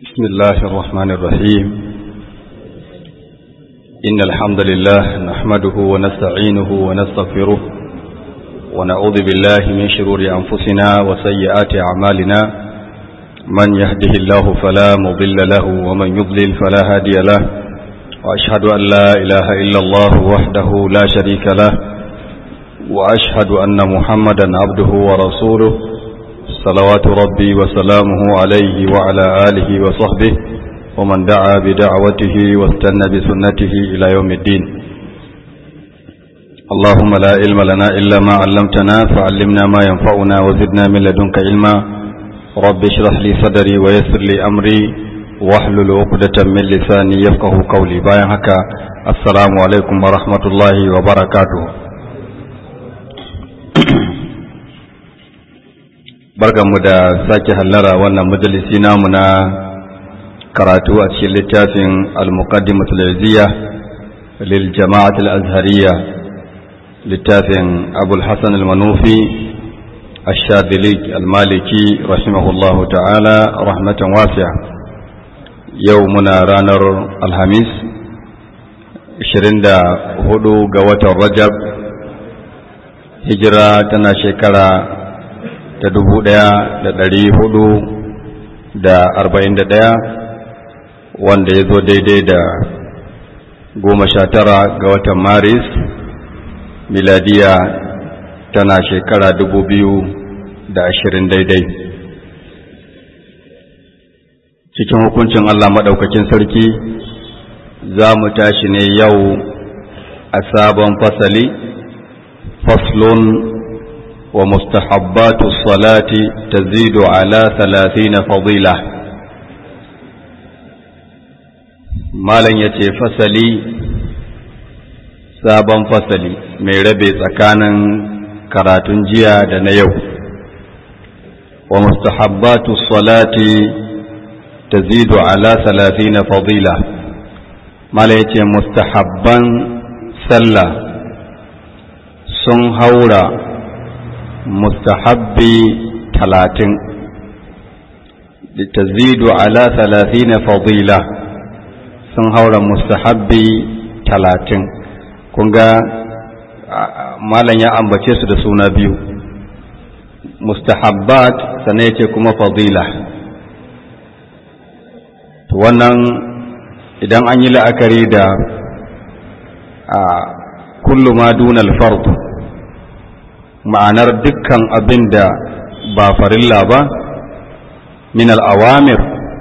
بسم الله الرحمن الرحيم إن الحمد لله نحمده ونستعينه ونستغفره ونعوذ بالله من شرور أنفسنا وسيئات أعمالنا من يهده الله فلا مضل له ومن يضلل فلا هادي له وأشهد أن لا إله إلا الله وحده لا شريك له وأشهد أن محمدا عبده ورسوله صلوات ربي وسلامه عليه وعلى آله وصحبه ومن دعا بدعوته واستنى بسنته إلى يوم الدين اللهم لا علم لنا إلا ما علمتنا فعلمنا ما ينفعنا وزدنا من لدنك علما رب اشرح لي صدري ويسر لي أمري واحلل عقدة من لساني يفقه قولي باين هكا السلام عليكم ورحمة الله وبركاته barkanmu da sake hallara wannan majalisi namu na karatu a cikin littafin al-muqaddimatul izziya lil jama'at al-azhariyya littafin abul hasan al-manufi ash-shadili al-maliki rahimahullahu ta'ala rahmatan wasi'a yau muna ranar alhamis 24 ga watan rajab hijira tana shekara ta dubu ɗaya da ɗari hudu da arba'in da ɗaya wanda ya zo daidai da goma sha tara ga watan maris miladiya tana shekara dubu biyu da ashirin daidai cikin hukuncin allah maɗaukakin sarki za mu tashi ne yau a sabon fasali faslun ومستحبات الصلاة تزيد على ثلاثين فضيلة مالن يتي فصلي sabon fasali mai rabe tsakanin karatun jiya da na yau wa mustahabbatu salati tazidu ala salatina fadila mala yace mustahabban sallah sun haura mustahabbi talatin tazidu ala talatina fadila sun haura mustahabbi talatin kun ga malam ya ambace su da suna biyu mustahabbat sannan yace kuma fadila to wannan idan an yi la'akari da kullu ma dunal fard ma'anar dukkan abin da ba farilla ba min al'awamir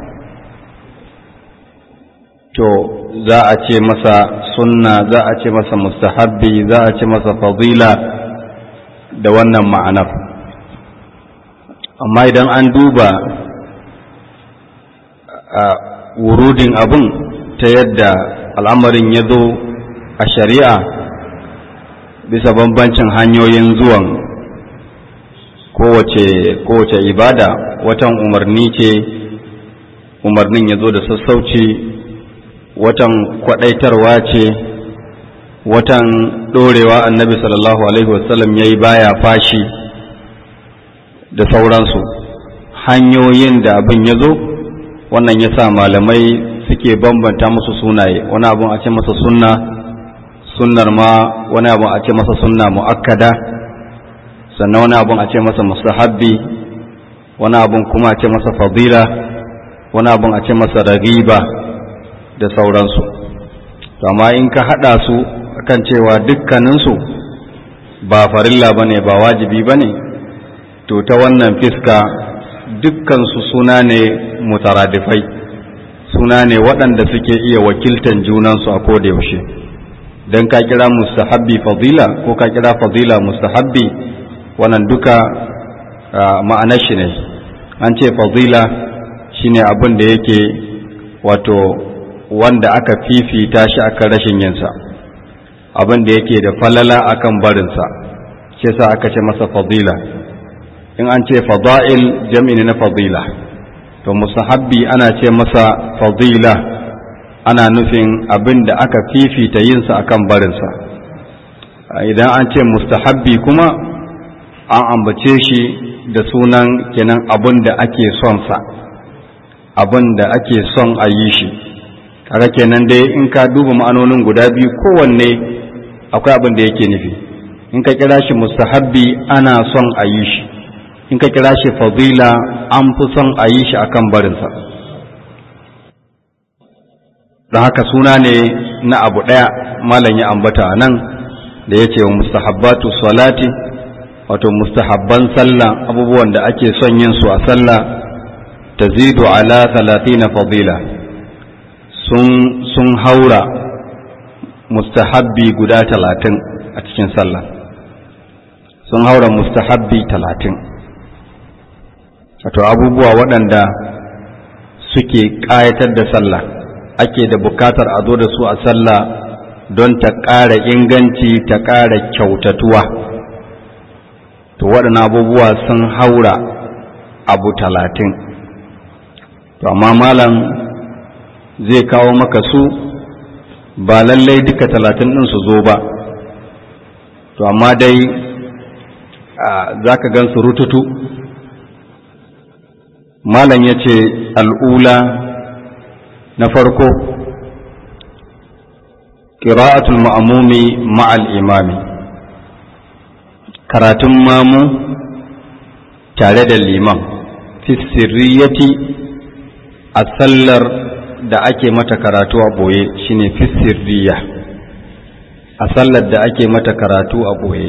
to za a ce masa sunna za a ce masa mustahabbi za a ce masa fadila da wannan ma'anar amma idan an duba a wurudin abin ta yadda al'amarin ya zo a shari'a bisa bambancin hanyoyin zuwan kowace kowace ibada watan umarni ce umarnin ya zo da sassauci watan kwadaitarwa ce watan dorewa annabi sallallahu alaihi wasallam ya yi baya fashi da sauransu hanyoyin da abin ya zo wannan ya sa malamai suke bambanta musu sunaye wani abin a ce masa sunna sunnar ma wani abun a ce masa sunna mu'akkada sannan wani abun a ce masa mustahabbi wani abun kuma a ce masa fadila wani abun a ce masa ragiba da sauransu to amma in ka hada su akan cewa dukkaninsu ba farilla bane ba wajibi bane to ta wannan fiska dukkansu suna ne mutaradifai suna ne waɗanda suke iya wakiltan junansu a koda yaushe don ka kira mustahabbi fadila ko ka kira fadila mustahabbi wannan duka ma'anar shi ne an ce fadila shine abin da yake wato wanda aka fifita shi akan rashin yinsa abin da yake da falala akan barinsa shi sa aka ce masa fadila in an ce fada'il jam'i ne na fadila to mustahabbi ana ce masa fadila ana nufin abin da aka fifita yinsa akan barinsa idan an ce mustahabbi kuma an ambace shi da sunan kenan abin da ake son sa abin da ake son a yi shi kaga kenan dai in ka duba ma'anonin guda biyu kowanne akwai abin da yake nufi in ka kira shi mustahabbi ana son a yi shi in ka kira shi fadila an fi son a yi shi akan barinsa don haka suna ne na abu ɗaya malam ya ambata a nan da ya ce wa mustahabbatu salati wato mustahabban sallah abubuwan da ake son yin su a sallah tazidu ala talatina fadila sun haura mustahabbi guda talatin a cikin sallah sun haura mustahabbi talatin wato abubuwa waɗanda suke ƙayatar da sallah ake da bukatar a zo da su a sallah don ta ƙara inganci ta ƙara kyautatuwa to waɗannan abubuwa sun haura abu talatin to amma malam zai kawo maka su ba lallai duka talatin ɗin su zo ba to amma dai za ka gan su rututu malam ya ce al'ula na farko ƙira'atul ma'amumi ma'al imami karatun mamu tare da liman fi sirriyati a sallar da ake mata karatu a ɓoye shine fi sirriya a sallar da ake mata karatu a ɓoye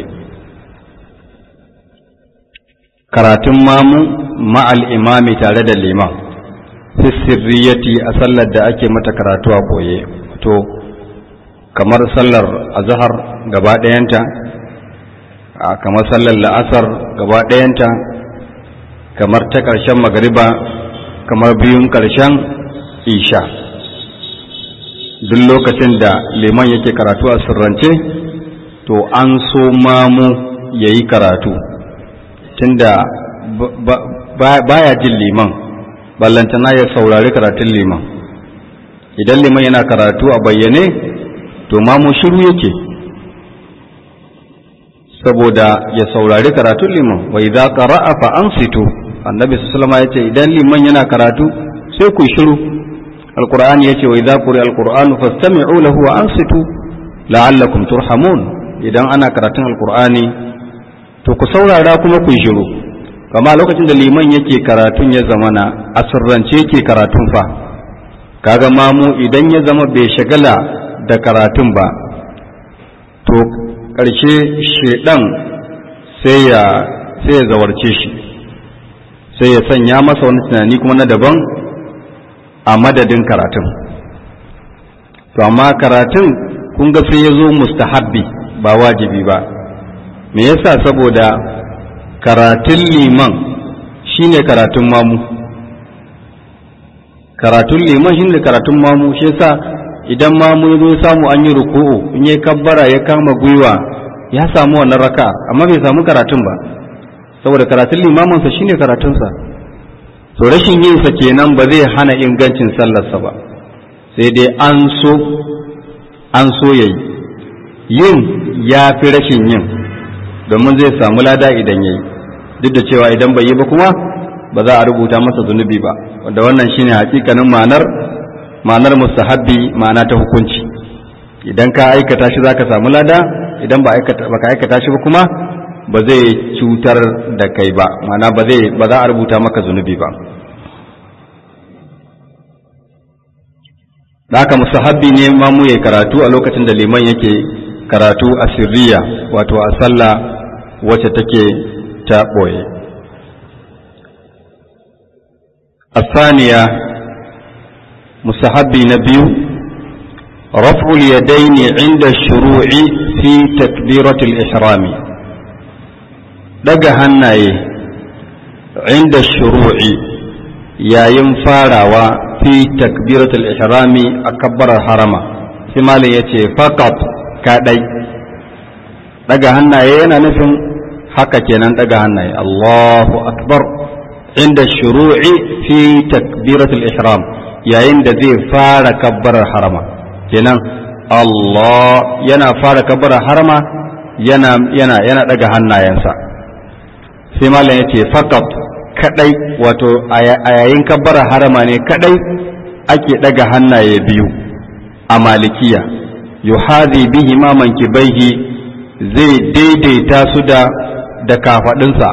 karatun mamu ma'al imami tare da liman fi sirriyati a sallar da ake mata karatu a ɓoye to kamar sallar azhar gaba ɗayanta kamar sallar la'asar gaba ɗayanta kamar ta ƙarshen magariba kamar biyun ƙarshen isha duk lokacin da liman yake karatu a sirrance to an so mamu ya yi karatu tunda baya jin liman ballantana ya saurari karatun liman idan liman yana karatu a bayyane to mamu shiru yake saboda ya saurari karatun liman wa idza qara'a fa ansitu annabi sallallahu alaihi yace idan liman yana karatu sai ku shiru alqur'ani yace wa idza quri'a alqur'anu fastami'u lahu wa ansitu la'allakum turhamun idan ana karatun alqur'ani to ku saurara kuma ku shiru kama lokacin da liman yake karatun ya zamana asirrance yake karatun fa kaga mamu idan ya zama bai shagala da karatun ba to ƙarshe shedan sai ya sai ya zawarce shi sai ya sanya masa wani tunani kuma na daban a madadin karatun to amma karatun kun ga sai ya zo mustahabbi ba wajibi ba me yasa saboda karatun liman shine karatun mamu karatun liman shine karatun mamu shi yasa idan mamu ya zo samu an yi ruku'u in ya kabbara ya kama gwiwa ya samu wannan raka amma bai samu karatun ba saboda karatun limaminsa shine karatunsa to rashin yin sa kenan ba zai hana ingancin sallarsa ba sai dai an so an so yayi yin ya fi rashin yin domin zai samu lada idan yayi duk da cewa idan bai yi ba kuma ba za a rubuta masa zunubi ba wanda wannan shine hakikanin ma'anar ma'anar mustahabbi ma'ana ta hukunci idan ka aikata shi zaka samu lada idan ba aikata baka aikata shi ba kuma ba zai cutar da kai ba ma'ana ba zai ba za a rubuta maka zunubi ba da haka mustahabbi ne ma mu yayi karatu a lokacin da liman yake karatu a sirriya wato a sallah wacce take ta boye الثانية مستحب نبي رفع اليدين عند الشروع في تكبيرة الإحرام دقى هناي عند الشروع يا ينفارا في تكبيرة الإحرام أكبر الحرم ثم يتي فقط كادي دقى هناي أنا نفهم haka kenan daga hannaye Allahu akbar inda shuru'i fi takbiratul ihram yayin da zai fara kabbarar harama kenan Allah yana fara kabbarar harama yana yana yana daga hannayensa sai malam yace faqat kadai wato a yayin kabbara harama ne kadai ake daga hannaye biyu a malikiya yuhadi bihi ma mankibaihi zai daidaita su da da kafadinsa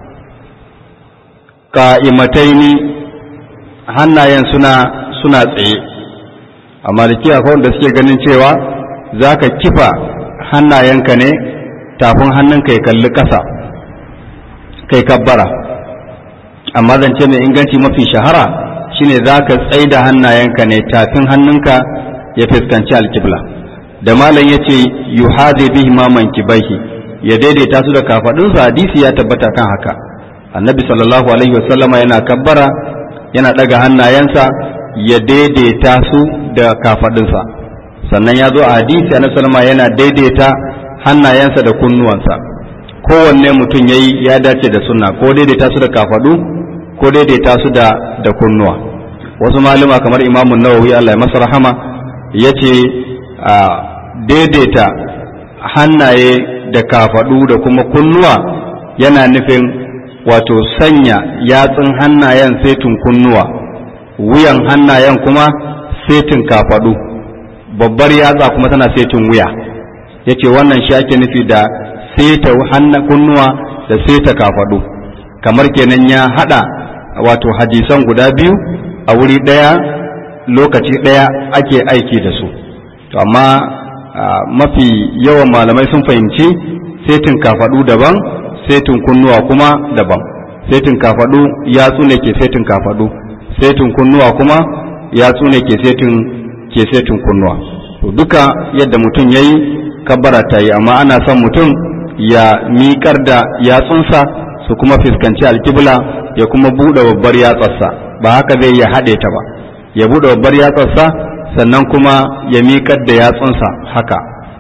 ka'imataini hannayen suna suna tsaye a malikiya akwai wanda suke ganin cewa za ka kifa hannayenka ne tafin hannunka ya kalli ƙasa kai kabbara amma zance mai inganci mafi shahara shine za ka tsaye da hannayenka ne tafin hannunka ya fuskanci alkibla da malam ya ce yuhadi bihi ma mankibaihi ya daidaita su da kafadunsa hadisi ya tabbata kan haka annabi sallallahu alaihi wasallama yana kabbara yana daga hannayensa ya daidaita su da kafadunsa sannan ya zo a hadisi annabi sallama yana daidaita hannayensa da kunnuwansa kowanne mutum yayi ya dace da sunna ko daidaita su da kafadu ko daidaita su da da kunnuwa wasu malama kamar imamu nawawi Allah ya masa rahama yace a daidaita hannaye da kafadu da kuma kunnuwa yana nufin wato sanya yatsun hannayen setin kunnuwa wuyan hannayen kuma setin kafadu babbar yatsa kuma tana setin wuya yace wannan shi ake nufi da seta kunnuwa da seta kafadu kamar kenan ya hada wato hadisan guda biyu a wuri daya lokaci daya ake aiki da su to amma mafi yawan malamai sun fahimci setin kafadu daban setin kunnuwa kuma daban setin kafadu yatsu ne ke setin kafadu setin kunnuwa kuma yatsu ne ke setin ke setin kunnuwa to duka yadda mutum yayi kabbara ta yi amma ana son mutum ya miƙar da yatsunsa su kuma fuskanci alkibla ya kuma buɗe babbar yatsarsa ba haka zai ya haɗe ta ba ya buɗe babbar yatsarsa sannan kuma ya miƙar da yatsunsa haka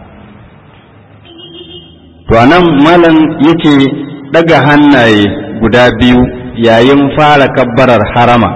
to anan malam yake ɗaga hannaye guda biyu yayin fara kabbarar harama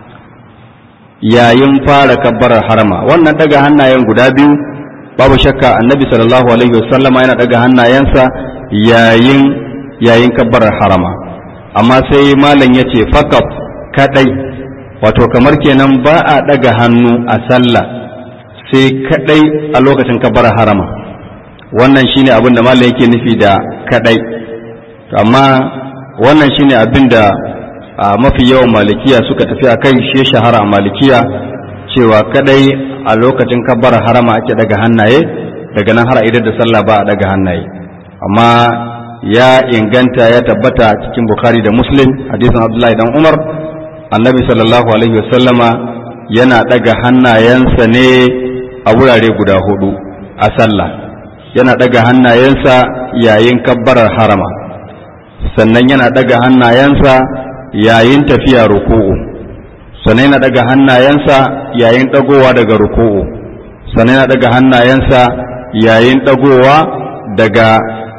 yayin fara kabbarar harama wannan ɗaga hannayen guda biyu babu shakka annabi sallallahu alaihi wasallama yana ɗaga hannayensa yayin yayin kabbarar harama amma sai malam ya ce fakaf kadai wato kamar kenan ba a ɗaga hannu a sallah sai kadai a lokacin kabbarar harama wannan shine abin da malam yake nufi da kadai amma wannan shine abin da mafi yawan malikiya suka tafi a kai shi shahara a malikiya cewa kadai a lokacin kabbarar harama ake daga hannaye daga nan har idar da sallah ba a daga hannaye amma ya inganta ya tabbata cikin bukhari da muslim hadisin abdullahi dan umar annabi sallallahu alaihi wasallama yana daga hannayensa ne a wurare guda hudu a sallah yana daga hannayensa yayin kabbarar harama sannan yana daga hannayensa yayin tafiya ruku'u sannan yana daga hannayensa yayin dagowa daga ruku'u sannan yana daga hannayensa yayin dagowa daga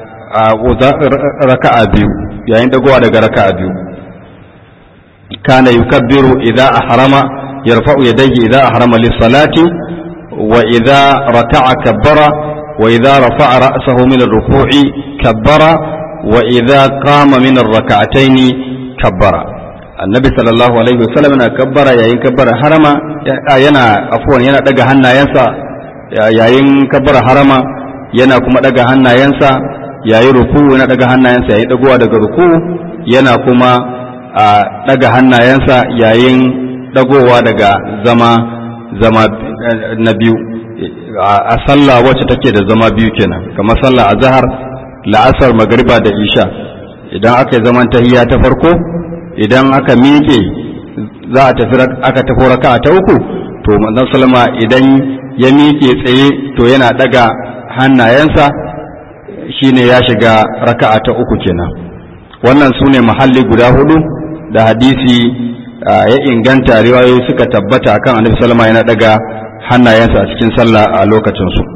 raka'a biyu yayin dagowa daga raka'a biyu kana yukabbiru idza ahrama yarfa'u yadayhi idza ahrama lis-salati wa idza raka'a kabbara wa idza rafa'a ra'sahu min ar-ruku'i kabbara wa idza qama min ar-rak'atayn kabbara annabi sallallahu alaihi wasallam yana kabbara yayin kabbara harama yana afwan yana daga hannayensa yayin kabbara harama yana kuma daga hannayensa yayin ruku yana daga hannayensa yayin dagowa daga ruku yana kuma daga hannayensa yayin dagowa daga zama zama na biyu a sallah wacce take da zama biyu kenan kamar sallah azhar la'asar magriba da isha idan aka yi zaman tahiyya ta farko idan aka miƙe za a tafi aka tafi raka'a ta uku to manzon sallama idan ya miƙe tsaye to yana daga hannayensa shine ya shiga raka'a ta uku kenan wannan su ne mahalli guda hudu da hadisi ya inganta riwayoyi suka tabbata akan annabi sallama yana daga hannayensa a cikin sallah a lokacin su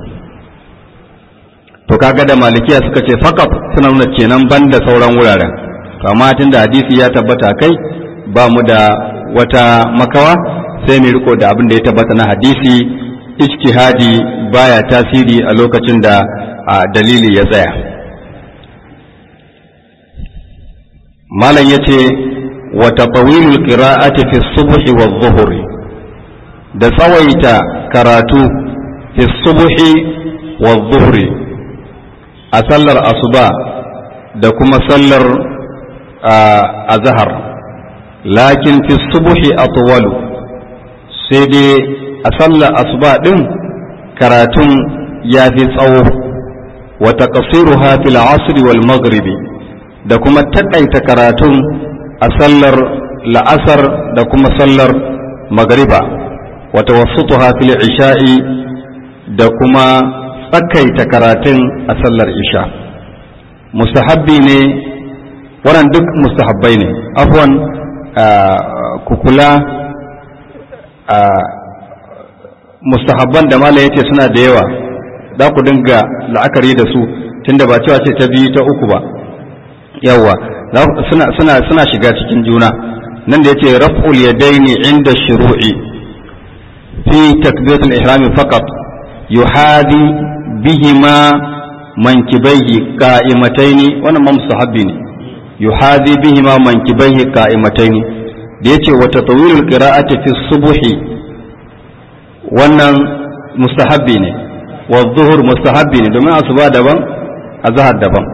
to kaga da malikiya suka ce faqat suna nuna kenan banda sauran wuraren to amma tunda hadisi ya tabbata kai ba mu da wata makawa sai mu riko da abin da ya tabbata na hadisi ijtihadi baya tasiri a lokacin da dalili ya tsaya malam yace wa tatawilul qira'ati fi subhi wa dhuhri da tsawaita karatu fi subhi wa dhuhri a sallar asuba da kuma sallar azhar lakin fi subhi atwalu sai dai a sallar asuba din karatun ya fi tsawo wa taqsiruha fil asr wal maghribi da kuma takaita karatun a sallar la'asar da kuma sallar magriba wa tawassutuha fil isha'i da kuma tsakaita karatun a sallar isha mustahabbi ne wannan duk mustahabbai ne afwan kukula mustahabban da mala yace suna da yawa za ku dinga la'akari da su tunda ba cewa ce ta biyu ta uku ba yawa suna suna suna shiga cikin juna nan da yace raf'ul yadaini inda shuru'i fi takbiratul ihram faqat yuhadi bihima mankibaihi qa'imataini wannan ma mustahabbi ne yuhadi bihima mankibaihi qa'imataini da yace wa tatawilul qira'ati fi subhi wannan mustahabbi ne wa zuhur mustahabbi ne domin asuba daban azhar daban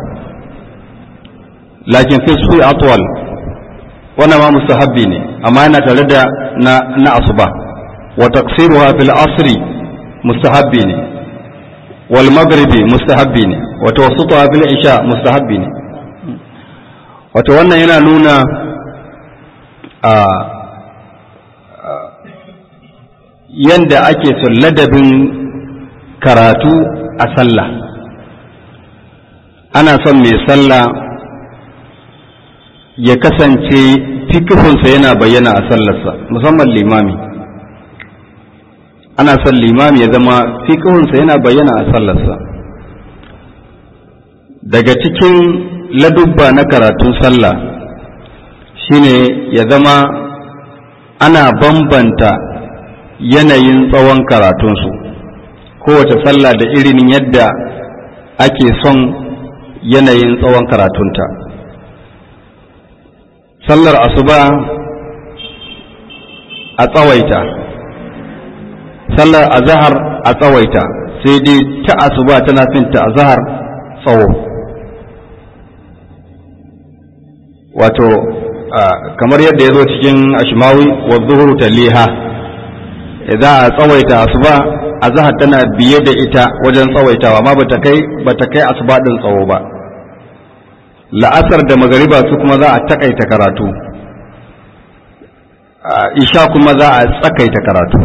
lakin fi suyi atwal wannan ma mustahabbi ne amma yana tare da na na asuba wa taqsiruha fil asri mustahabbi ne wal maghribi mustahabbi ne wa tawassutuha fil isha mustahabbi ne wato wannan yana nuna a yanda ake son ladabin karatu a sallah ana son mai sallah ya kasance fikifinsa yana bayyana a sallarsa musamman limami ana son limami ya zama fikifinsa yana bayyana a sallarsa daga cikin ladubba na karatun sallah shine ya zama ana bambanta yanayin tsawon karatunsu kowace sallah da irin yadda ake son yanayin tsawon karatunta sallar asuba a tsawaita sallar azahar a tsawaita sai dai ta asuba tana fin ta azahar tsawo wato kamar yadda ya zo cikin ashimawi wa zuhuru taliha za a tsawaita asuba azhar tana biye da ita wajen tsawaitawa amma bata kai bata kai asuba din tsawo ba la'asar da magariba su kuma za a takaita karatu isha kuma za a tsakaita karatu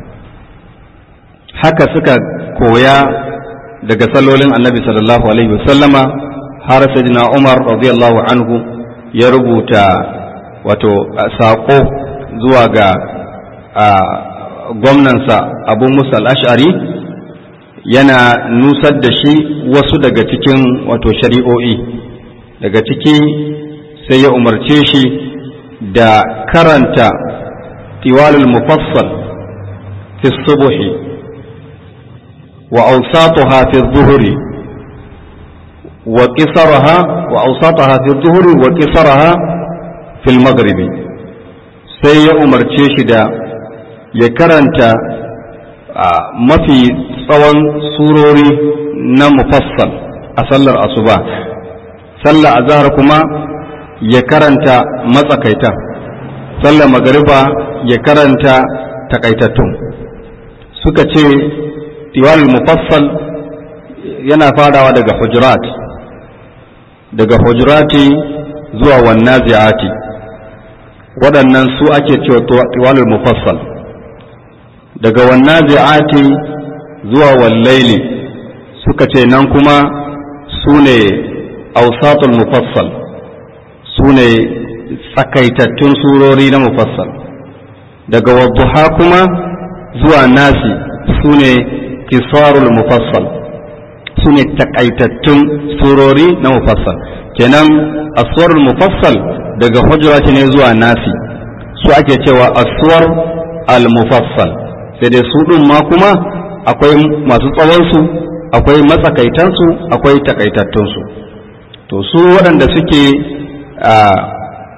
haka suka koya daga sallolin annabi sallallahu alaihi wasallama har sayyidina umar radiyallahu anhu ya rubuta wato saƙo zuwa ga gwamnansa abu musa al'ashari yana nusar da shi wasu daga cikin wato shari'o'i daga ciki sai ya umarce shi da karanta tiwalul mufassal fi subuhi wa awsatuha fi zuhuri wa qisaraha wa awsatuha fi zuhuri wa qisaraha fil maghribi sai ya umarce shi da ya karanta mafi tsawon surori na mufassal a sallar asuba sallar azhar kuma ya karanta matsakaita sallar magariba ya karanta takaitattun suka ce tiwalul mufassal yana farawa daga hujurat daga hujurati zuwa wannazi'ati waɗannan su ake cewa tiwalul mufassal daga wannazi'ati zuwa wallaili suka ce nan kuma su ne ausatul mufassal su ne tsakaitattun surori na mufassal daga wadduha kuma zuwa nasi su ne kisarul mufassal su ne takaitattun surori na mufassal kenan aswarul mufassal daga hujrati ne zuwa nasi su ake cewa aswar al-mufassal sai dai su ɗin ma kuma akwai masu tsawonsu akwai matsakaitansu akwai takaitattunsu to su waɗanda suke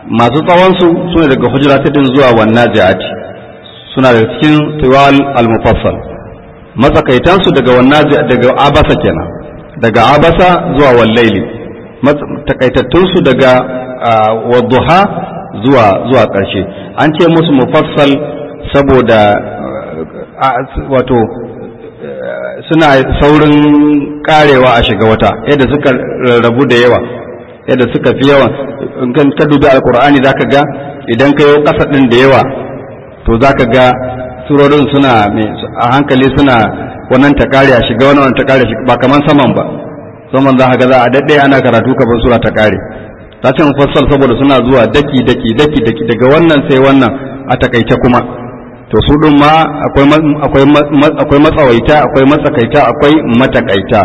masu tsawonsu su ne daga hujrat din zuwa wannan jihati suna daga cikin tiwal al-mufassal matsakaitansu daga wannan daga abasa kenan daga abasa zuwa wallaili takaitattunsu daga wadduha zuwa zuwa ƙarshe an ce musu mufassal saboda wato suna saurin karewa a shiga wata yadda suka rarrabu da yawa yadda suka fi yawa in ka dubi alkur'ani zaka ga idan ka yi ƙasa ɗin da yawa to zaka ga surorin suna a hankali suna wannan ta kare a shiga wannan ta kare ba kaman saman ba saman za ga za a daɗe ana karatu kafin sura ta kare ta ce mufassal saboda suna zuwa daki daki daki daki daga wannan sai wannan a takaice kuma to su ɗin ma akwai matsawaita akwai matsakaita akwai matakaita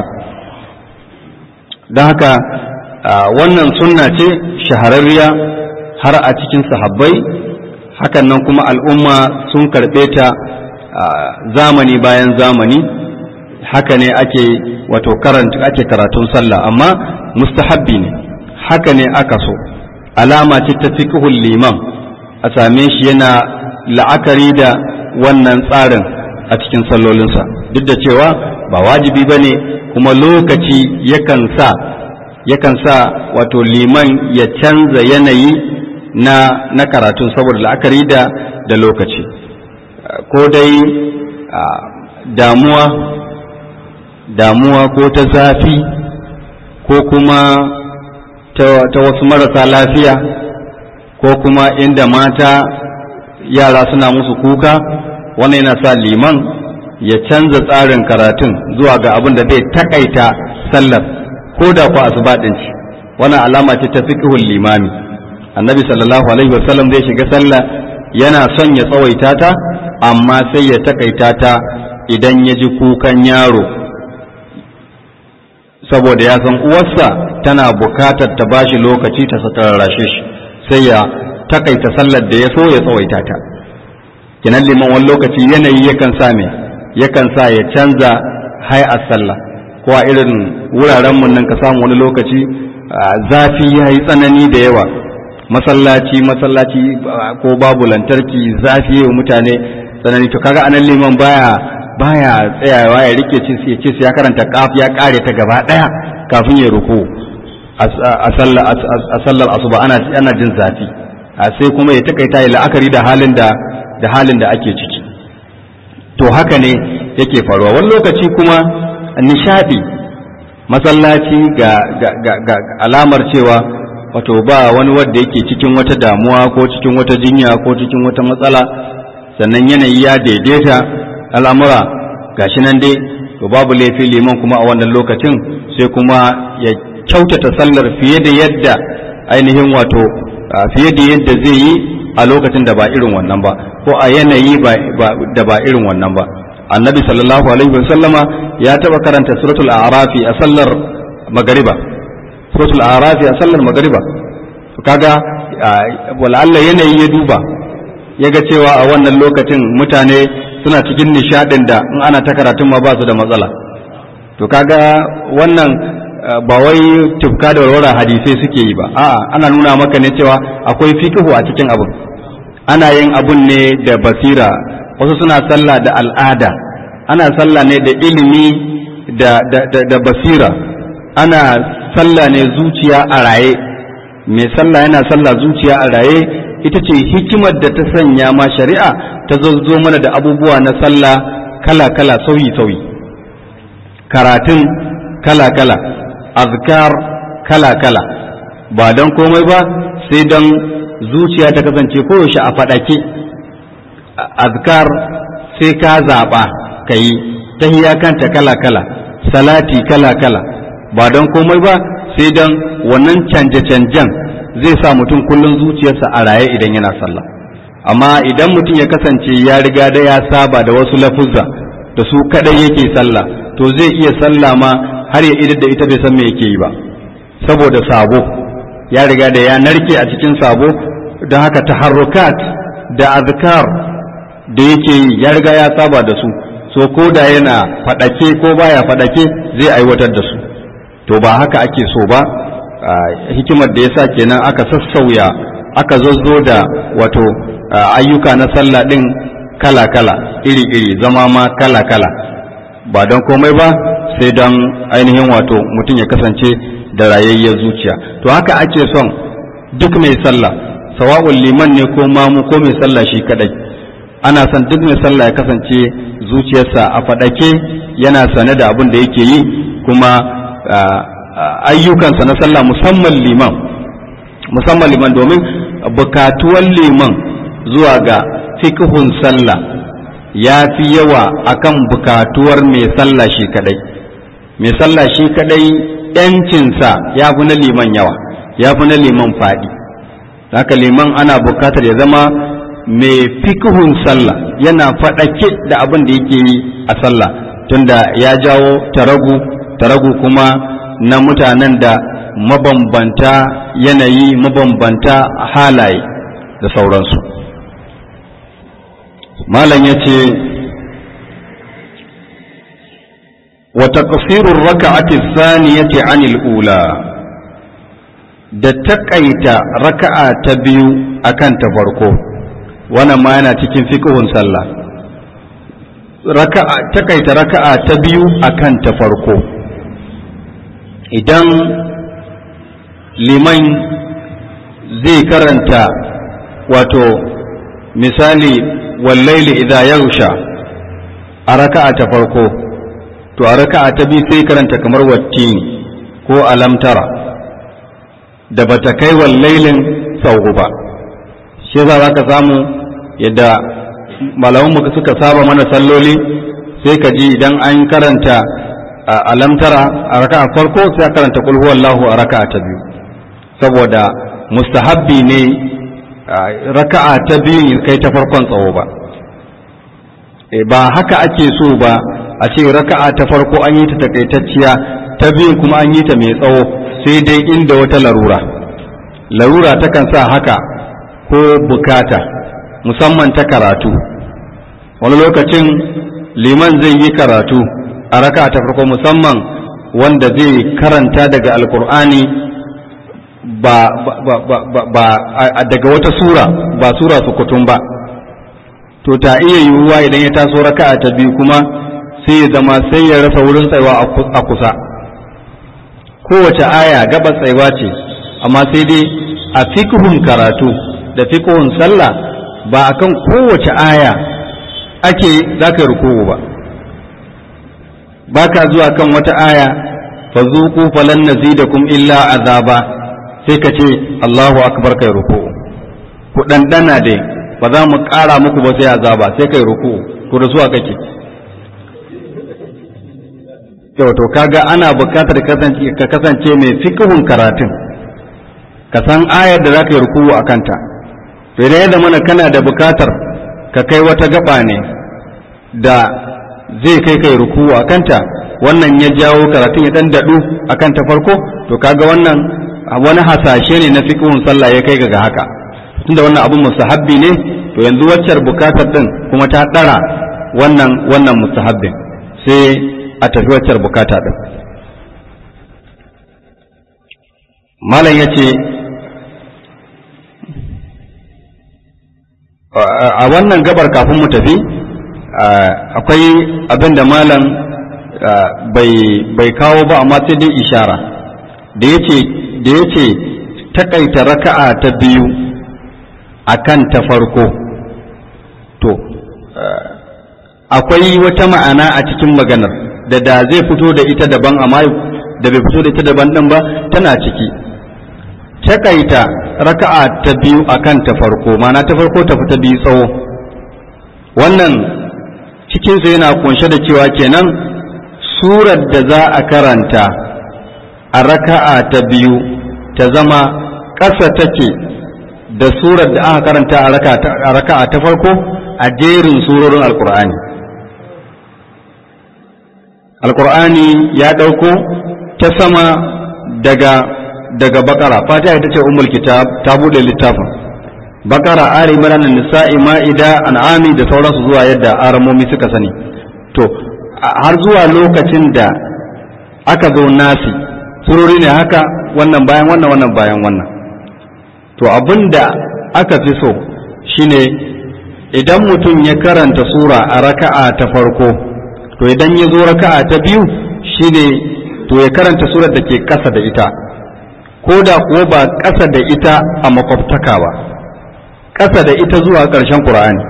don haka wannan sunna ce shahararriya har a cikin sahabbai hakan nan kuma al'umma sun karɓe ta zamani bayan zamani haka ne ake wato karanta ake karatun sallah amma mustahabbi ne haka ne aka so alama ce ta fiqhul liman a same shi yana la'akari da wannan tsarin a cikin sallolinsa duk da cewa ba wajibi ba ne kuma lokaci yakan sa yakan sa wato liman ya canza yanayi na na karatun saboda la'akari da da lokaci ko dai damuwa damuwa ko ta zafi ko kuma ta wasu marasa lafiya ko kuma inda mata yara suna musu kuka wannan yana sa liman ya canza tsarin karatun zuwa ga abin da zai takaita sallar ko da ku asuba din ci wannan alama ce ta fiqhul limami annabi sallallahu alaihi wasallam zai shiga sallah yana son ya tsawaita ta amma sai ya takaita ta idan ya ji kukan yaro saboda ya san uwarsa tana bukatar ta bashi lokaci ta sakararrashe shi sai ya takaita sallar da ya so ya tsawaita ta kinan liman wani lokaci yanayi yakan sa me yakan sa ya canza hay'ar sallah ko a irin wuraren mun nan ka samu wani lokaci zafi ya yi tsanani da yawa masallaci masallaci ko babu lantarki zafi wa mutane tsanani to kaga anan liman baya baya tsayawa ya rike ci ya ce ya karanta kaf ya kare ta gaba daya kafin ya ruku a sallar asuba ana ana jin zafi sai kuma ya takaita ya la'akari da halin da da halin da ake ciki to haka ne yake faruwa wani lokaci kuma nishadi masallaci ga, ga, ga, ga alamar cewa wato ba wani wanda yake cikin wata damuwa ko cikin wata jinya ko cikin wata matsala sannan yanayi ya daidaita al'amura gashi nan dai to babu laifi liman kuma a wannan lokacin sai kuma ya kyautata sallar fiye da yadda ainihin wato fiye da yadda zai yi a lokacin da ba irin wannan ba ko a yanayi da ba irin wannan ba annabi sallallahu alaihi wasallama ya taba karanta suratul a'rafi a sallar magariba suratul a'rafi a sallar magariba kaga wala'alla yanayi ya duba ya ga cewa a wannan lokacin mutane suna cikin nishadin da in ana ta karatun ma ba su da matsala to kaga wannan ba wai tufka da warwara hadisai suke yi ba a'a ana nuna maka ne cewa akwai fikihu a cikin abun ana yin abun ne da basira wasu suna sallah da al'ada ana sallah ne da ilimi da, da, da, da basira ana sallah ne zuciya a raye mai sallah yana sallah zuciya a raye ita ce hikimar da ta sanya ma shari'a ta zazzo mana da abubuwa na sallah kala-kala sauyi-sauyi karatun kala-kala azkar kala-kala ba don komai ba sai don zuciya ta kasance koyaushe a faɗake azkar sai ka zaɓa ka yi tahiya kanta kala-kala salati kala-kala ba don komai ba sai don wannan canje-canjen zai sa mutum kullum zuciyarsa a raye idan yana sallah amma idan mutum ya kasance ya riga da ya saba da wasu lafuzza da su kadai yake sallah to zai iya sallah ma har ya idar da ita bai san me yake yi ba saboda sabo ya riga da ya narke a cikin sabo don haka taharrukat da azkar da yake yi ya riga ya saba da su so ko da yana fadake ko baya fadake zai aiwatar da su to ba haka ake so ba hikimar da yasa kenan aka sassauya aka zazzo da wato ayyuka na sallah ɗin kala-kala iri-iri zama ma kala-kala ba don komai ba sai don ainihin wato mutum ya kasance da rayayyar zuciya to haka ake son duk mai sallah sawa'un liman ne ko mamu ko mai sallah shi kadai ana son duk mai sallah ya kasance zuciyarsa a faɗake yana sane da abin da yake yi kuma ayyukansa na sallah musamman liman musamman liman domin bukatuwan liman zuwa ga fikihun sallah ya fi yawa akan bukatuwar mai sallah shi kadai mai sallah shi kadai yancinsa ya fi na liman yawa ya fi na liman faɗi haka liman ana bukatar ya zama mai fikihun sallah yana faɗake da abin da yake yi a sallah tunda ya jawo taragu taragu kuma na mutanen da mabambanta yanayi mabambanta halaye da sauransu malam ya ce wata ƙasirun raka'ati saniyati anil ula da taƙaita raka'a ta biyu akan ta farko wannan ma yana cikin fiƙihun sallah raka'a taƙaita raka'a ta biyu akan ta farko idan liman zai karanta wato misali wallaili idza yausha a raka'a ta farko to a raka'a ta biyu sai karanta kamar wattini ko alamtara da bata kai wallailin sauku ba shi za ka samu yadda malamanmu suka saba mana salloli sai ka ji idan an karanta alamtara a raka'a farko sai a karanta kul huwallahu a raka'a ta biyu saboda mustahabbi ne raka'a ta biyu kai ta farkon tsawo ba ba haka ake so ba a ce raka'a ta farko an yi ta takaitacciya ta biyun kuma an yi ta mai tsawo sai dai inda wata larura larura takan sa haka ko bukata musamman ta karatu wani lokacin liman zai yi karatu a raka'a ta farko musamman wanda zai karanta daga alkur'ani ba, ba, ba, ba, ba daga wata sura ba sura sukutun ba to ta iya yiwuwa idan ya taso raka'a ta biyu kuma sai ya zama sai ya rasa wurin tsaiwa a kusa kowace aya gaba tsaiwa ce amma sai dai a fikihun karatu da fikihun sallah ba akan kowace aya ake za ka ruku'u ba ba ka zuwa kan wata aya fa zuku falan nazidakum illa azaba sai ka ce Allahu akbar kai ruku'u ku dandana dai ba za mu ƙara muku ba sai azaba sai kai ruku'u to da zuwa kake yau to kaga ana bukatar ka kasance mai fikihun karatun ka san ayar da za ka yi ruku'u a kanta to idan yadda mana kana da bukatar ka kai wata gaba ne da zai kai kai ruku'u a kanta wannan ya jawo karatun ya dan daɗu a kanta farko to kaga wannan wani hasashe ne na fikihun sallah ya kai ga haka tunda wannan abun mustahabbi ne to yanzu waccar bukatar din kuma ta ɗara wannan wannan mustahabbin sai a tafi waccar bukata din malam ya ce a wannan gabar kafin mu tafi akwai abin da malam bai kawo ba amma sai dai ishara da ya ce da ya ce takaita raka'a ta biyu a kan ta farko to akwai wata ma'ana a cikin maganar da da zai fito da ita daban amma da bai fito da ita daban ɗin ba tana ciki takaita raka'a ta biyu a kan ta farko ma'ana ta farko ta fita biyu tsawo wannan cikinsa yana kunshe da cewa kenan surar da za a karanta a raka'a ta biyu ta zama ƙasa take da surar da aka karanta a raka'a ta farko a jerin surorin alkur'ani alkur'ani ya ɗauko ta sama daga daga bakara fatiha ita ce ummul kitab ta bude littafin bakara ali imran nisa'i ma'ida an'ami da sauransu zuwa yadda aramomi suka sani to har zuwa lokacin da aka zo nasi surori ne haka wannan bayan wannan wannan bayan wannan to abin da aka fi so shine idan mutum ya karanta sura a raka'a ta farko to idan ya zo raka'a ta biyu shine to ya karanta surar da ke ƙasa da ita ko da kuwa ba ƙasa da ita a makwabtaka ba ƙasa da ita zuwa ƙarshen ƙur'ani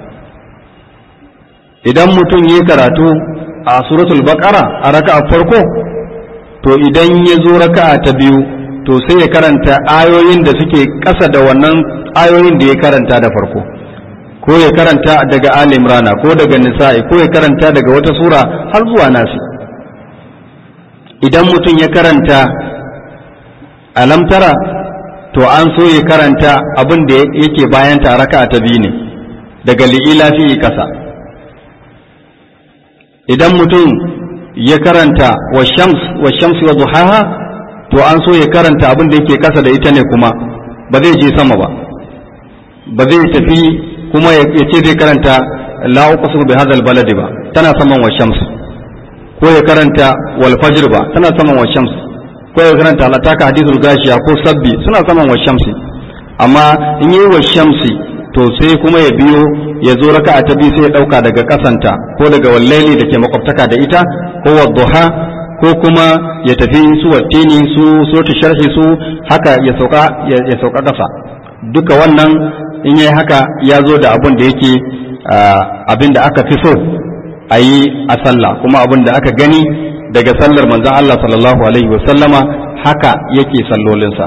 idan mutum ya karatu a suratul baqara a raka'a farko to idan ya zo raka'a ta biyu to sai ya karanta ayoyin da suke ƙasa da wannan ayoyin da ya karanta da farko ko ya karanta daga Ali Imrana ko daga Nisa'i ko ya karanta daga wata sura har zuwa Nasi idan mutum ya karanta alamtara to an so ya karanta abin da yake bayan ta raka'a ta biyu ne daga li'ila fi kasa idan mutum ya karanta wa shams wa shams wa duhaha to an so ya karanta abin da yake kasa da ita ne kuma ba zai je sama ba ba zai tafi kuma ya ce zai karanta la uqsimu bi hadha baladi ba tana saman wa shams ko ya karanta wal fajr ba tana saman wa shams ko ya karanta la taka hadithul gashiya ko sabbi suna saman wa shamsi amma in yi wa shamsi to sai kuma ya biyo ya zo raka'a ta biyu sai ya dauka daga kasanta ko daga wallaili da ke makwabtaka da ita ko wadduha ko kuma ya tafi su wattini su suratul sharhi su haka ya sauka ya sauka kasa duka wannan in yayi haka ya zo da abin da yake abin da aka fi so a yi a sallah kuma abin da aka gani daga sallar manzon Allah sallallahu alaihi wasallama haka yake sallolinsa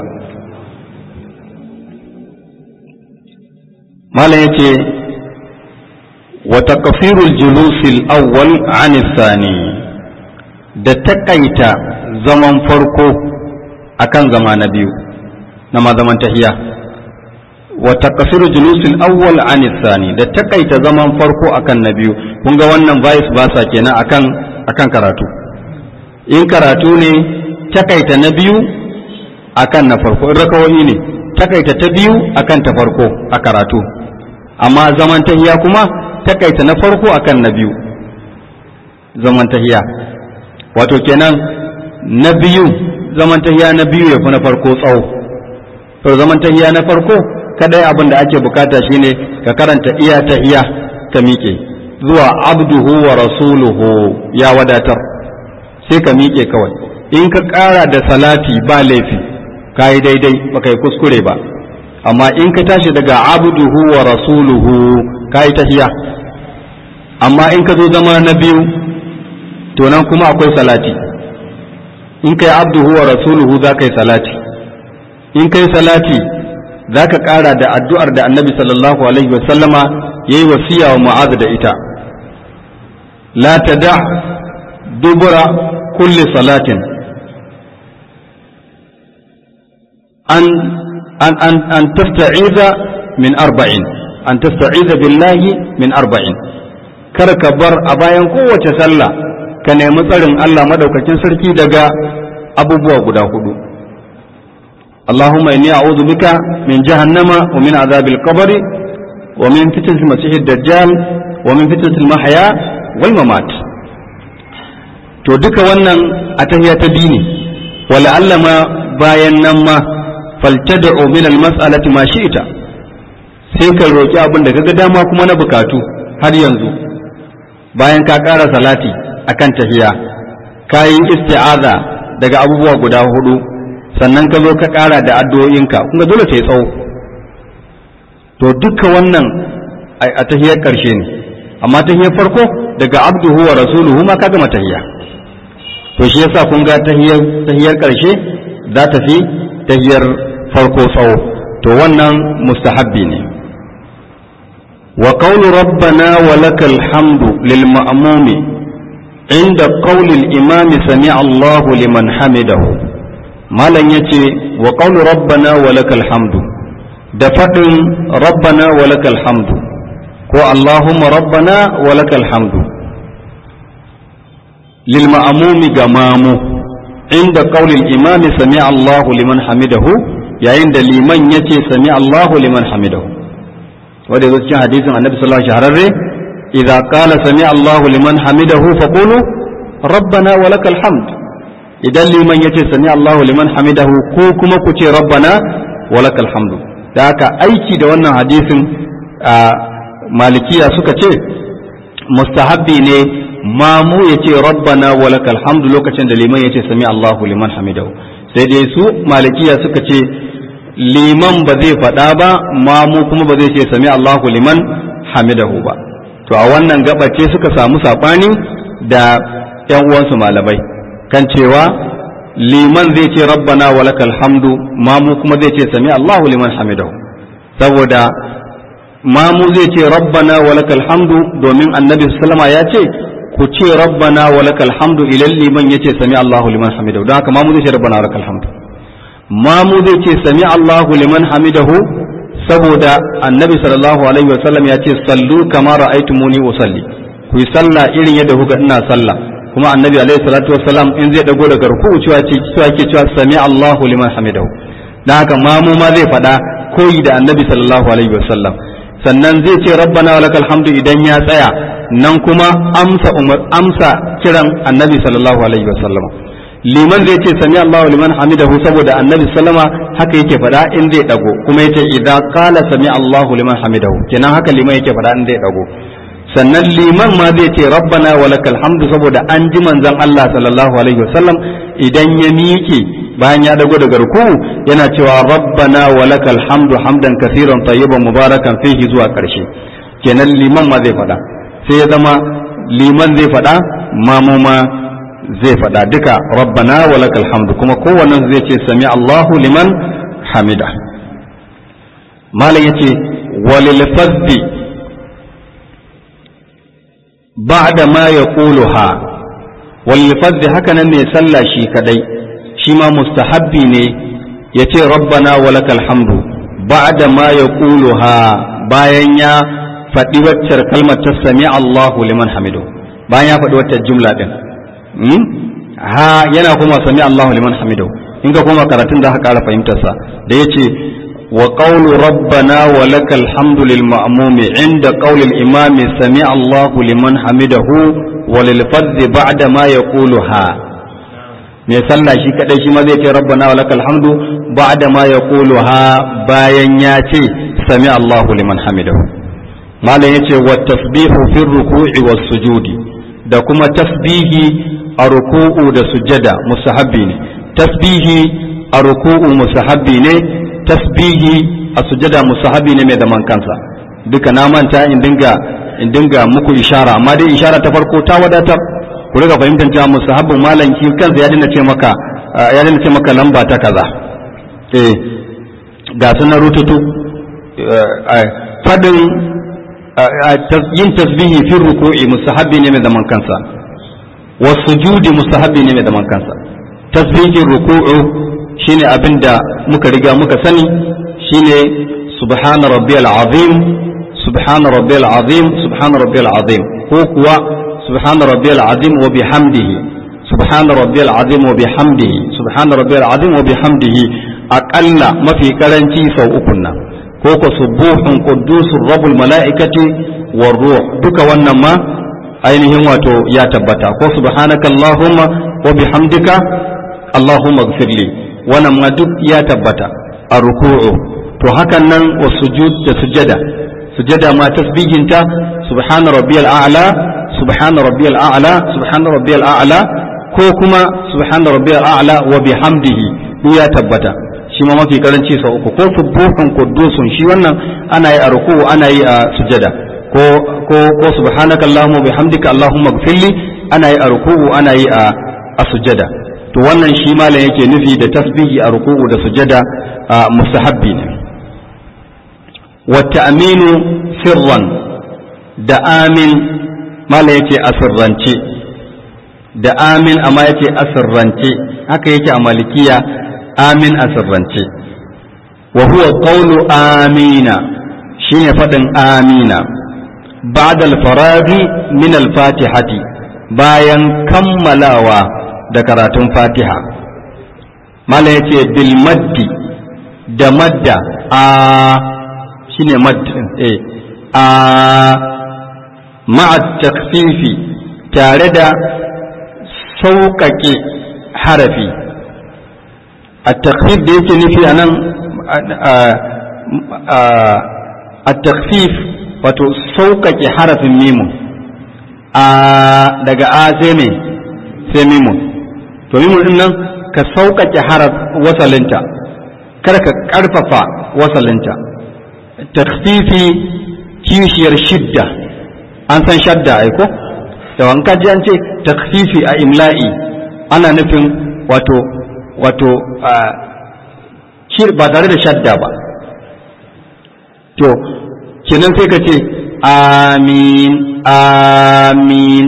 malam yace wa taqfirul julusil awwal an thani da takaita zaman farko akan zama na biyu na ma zaman tahiya wa taqsiru julusil awwal an thani da takaita zaman farko akan na biyu kun ga wannan vice basa kenan akan akan karatu in karatu ne takaita na biyu akan na farko in rakawoyi ne takaita ta biyu akan ta farko a karatu amma zaman tahiya kuma takaita na farko akan na biyu zaman tahiya wato kenan na biyu zaman tahiya na biyu ya fi na farko tsawo to zaman tahiya na farko kadai abin da ake bukata shine ka karanta iya tahiya ka miƙe zuwa abduhu wa rasuluhu ya wadatar sai ka miƙe kawai in ka ƙara da salati ba laifi ka yi daidai ba ka yi kuskure ba amma in ka tashi daga abduhu wa rasuluhu ka yi tahiya amma in ka zo zama na biyu to nan kuma akwai salati in ka yi abduhu wa rasuluhu za ka yi salati in ka yi salati za ka ƙara da addu'ar da annabi sallallahu alaihi wasallama ya yi wasiya wa mu'az da ita la ta da dubura kulli salatin an an an an tasta'iza min arba'in an tasta'iza billahi min arba'in kar ka bar a bayan kowace sallah ka nemi tsarin Allah madaukakin sarki daga abubuwa guda hudu اللهم إني أعوذ بك من جهنم ومن عذاب القبر ومن فتنة المسيح الدجال ومن فتنة المحيا والممات to duka wannan a tahiya ta dini wala Allah ma bayan nan ma faltad'u min al-mas'alati ma shi'ta sai ka roki abin da kaga dama kuma na bukatu har yanzu bayan ka ƙara salati akan tahiya kayi isti'aza daga abubuwa guda hudu sannan ka zo ka ƙara da addu'o'inka kuma dole ta yi tsawo to duka wannan a tahiyar ƙarshe ne amma tahiyar farko daga abduhu wa rasuluhu ma ka gama tahiya to shi yasa kun ga tahiyar tahiyar ƙarshe za ta fi tahiyar farko tsawo to wannan mustahabbi ne wa qawlu rabbana wa lakal hamdu lil ma'mumi inda qawli al imam sami'a Allahu liman hamidahu malam ya ce wa ƙaunu rabbana wa lakal hamdu da faɗin rabbana wa lakal hamdu ko allahumma rabbana wa lakal hamdu lil ma'amumi ga mamu inda qaulil imami sami Allahu liman hamidahu yayin da liman yace sami Allahu liman hamidahu wanda yazo cikin hadisin annabi sallallahu alaihi wasallam shahararre idza qala sami Allahu liman hamidahu faqulu rabbana wa lakal hamd idan liman yace sami Allahu liman hamidahu ko kuma ku ce rabbana wa lakal hamdu da haka aiki da wannan hadisin malikiya suka ce mustahabbi ne mamu ya ce rabbana wa lakal hamdu lokacin da liman ya ce sami Allahu liman hamidahu sai dai su malikiya suka ce liman ba zai faɗa ba mamu kuma ba zai ce sami Allahu liman hamidahu ba to a wannan gabace suka samu saɓani da ‘yan uwansu malamai kan cewa liman zai ce rabbana wa lakal hamdu mamu kuma zai ce sami Allahu liman hamidahu saboda mamu zai ce rabbana wa lakal hamdu domin annabi sallama ya ce ku ce rabbana wa lakal hamdu ilal liman yace sami Allahu liman hamidahu don haka mamu zai ce rabbana wa lakal hamdu mamu zai ce sami Allahu liman hamidahu saboda annabi sallallahu alaihi wa sallam ya ce sallu kama ra'aytumuni usalli ku yi sallah irin yadda kuka ina sallah kuma annabi alaihi salatu wassalam in zai dago daga ruku'u cewa ce cewa ke cewa sami Allahu liman hamidahu dan haka mamu ma zai faɗa koyi da annabi sallallahu alaihi wasallam sannan zai ce rabbana wa lakal hamdu idan ya tsaya nan kuma amsa umar amsa kiran annabi sallallahu alaihi wasallam liman zai ce sami Allahu liman hamidahu saboda annabi sallama haka yake faɗa in zai dago kuma yace idza qala sami Allahu liman hamidahu kenan haka liman yake faɗa in zai dago sannan liman ma zai ce rabbana wa lakal hamdu saboda an ji manzon Allah sallallahu alaihi wasallam idan ya miƙe bayan ya dago daga ruku yana cewa rabbana wa lakal hamdu hamdan kaseeran tayyiban mubarakan fihi zuwa ƙarshe kenan liman ma zai faɗa sai ya zama liman zai faɗa mamu ma zai faɗa duka rabbana wa lakal hamdu kuma kowannen zai ce sami Allahu liman hamida malam yace walil fadhi بعد ما يقولها واللفظ haka nan mai sallah shi kadai shi ma mustahabbi ne yace rabbana walakal hamdu ba'da ma yaquluha bayan ya faɗi waccar kalmar ta sami Allahu liman hamidu bayan ya faɗi waccar jumla din ha yana kuma sami Allahu liman hamidu in ka koma karatun da aka ƙara fahimtar sa da yace وقول ربنا ولك الحمد للمأموم عند قول الإمام سمع الله لمن حمده وللفظ بعد ما يقولها mai sallah shi kadai shi ma zai ce rabbana walakal hamdu ba'da ma yaquluha bayan ya ce sami Allahu liman hamidahu malam yace wa tasbihu fi ruku'i was sujudi da kuma tasbihi a ruku'u da sujada musahabbi ne tasbihi a ruku'u musahabbi ne tasbihi a sujada musahabi ne mai zaman kansa duka na manta in dinga in dinga muku ishara amma dai ishara ta farko ta wadatar ku riga fahimtar cewa musahabin malam shi kansa ya dinga ce maka ya dinga ce maka lamba ta kaza eh ga sunan rututu fadin yin tasbihi fi ruku'i musahabi ne mai zaman kansa wasujudi musahabi ne mai zaman kansa tasbihin ruku'u shine abin da muka riga muka sani shine subhana rabbiyal azim subhana rabbiyal azim subhana rabbiyal azim ko kuwa subhana rabbiyal azim wa bihamdihi subhana rabbiyal azim wa bihamdihi subhana rabbiyal azim wa bihamdihi aqalla mafi karanci sau uku nan ko ko subuhun quddusur rabbul malaikati war ruh duka wannan ma ainihin wato ya tabbata ko subhanaka allahumma wa bihamdika allahumma ighfirli wannan ma duk ya tabbata a ruku'u to hakan nan wa sujud da sujada sujada ma tasbihinta subhana rabbiyal a'la subhana rabbiyal a'la subhana rabbiyal a'la ko kuma subhana rabbiyal a'la wa bihamdihi duk ya tabbata shi ma mafi karanci sau uku ko subuhun quddusun shi wannan ana yi a ruku'u ana yi a sujada ko ko ko subhanaka allahumma bihamdika allahumma ighfirli ana yi a ruku'u ana yi a a sujada to wannan shi malam yake nufi da tasbihi a ruku'u da sujada a mustahabbi ne wata aminu sirran da amin malam yake asirrance da amin amma yake asirrance haka yake a malikiya amin asirrance wa huwa qawlu amina shine faɗin amina ba'da al-faraghi min al-fatihati bayan kammalawa da karatun fatiha mala ya ce bil maddi da madda a shine maddin eh a ma'a takfifi tare da sauƙaƙe harafi a takfif da yake nufi a nan a takfif wato sauƙaƙe harafin mimun a daga a sai me sai mimun to mimun din nan ka sauƙaƙe haraf wasalinta kar ka ƙarfafa wasalinta takfifi kishiyar shidda an san shadda aiko da wanka ji an ce takfifi a imla'i ana nufin wato wato ba tare da shadda ba to kenan sai ka ce amin amin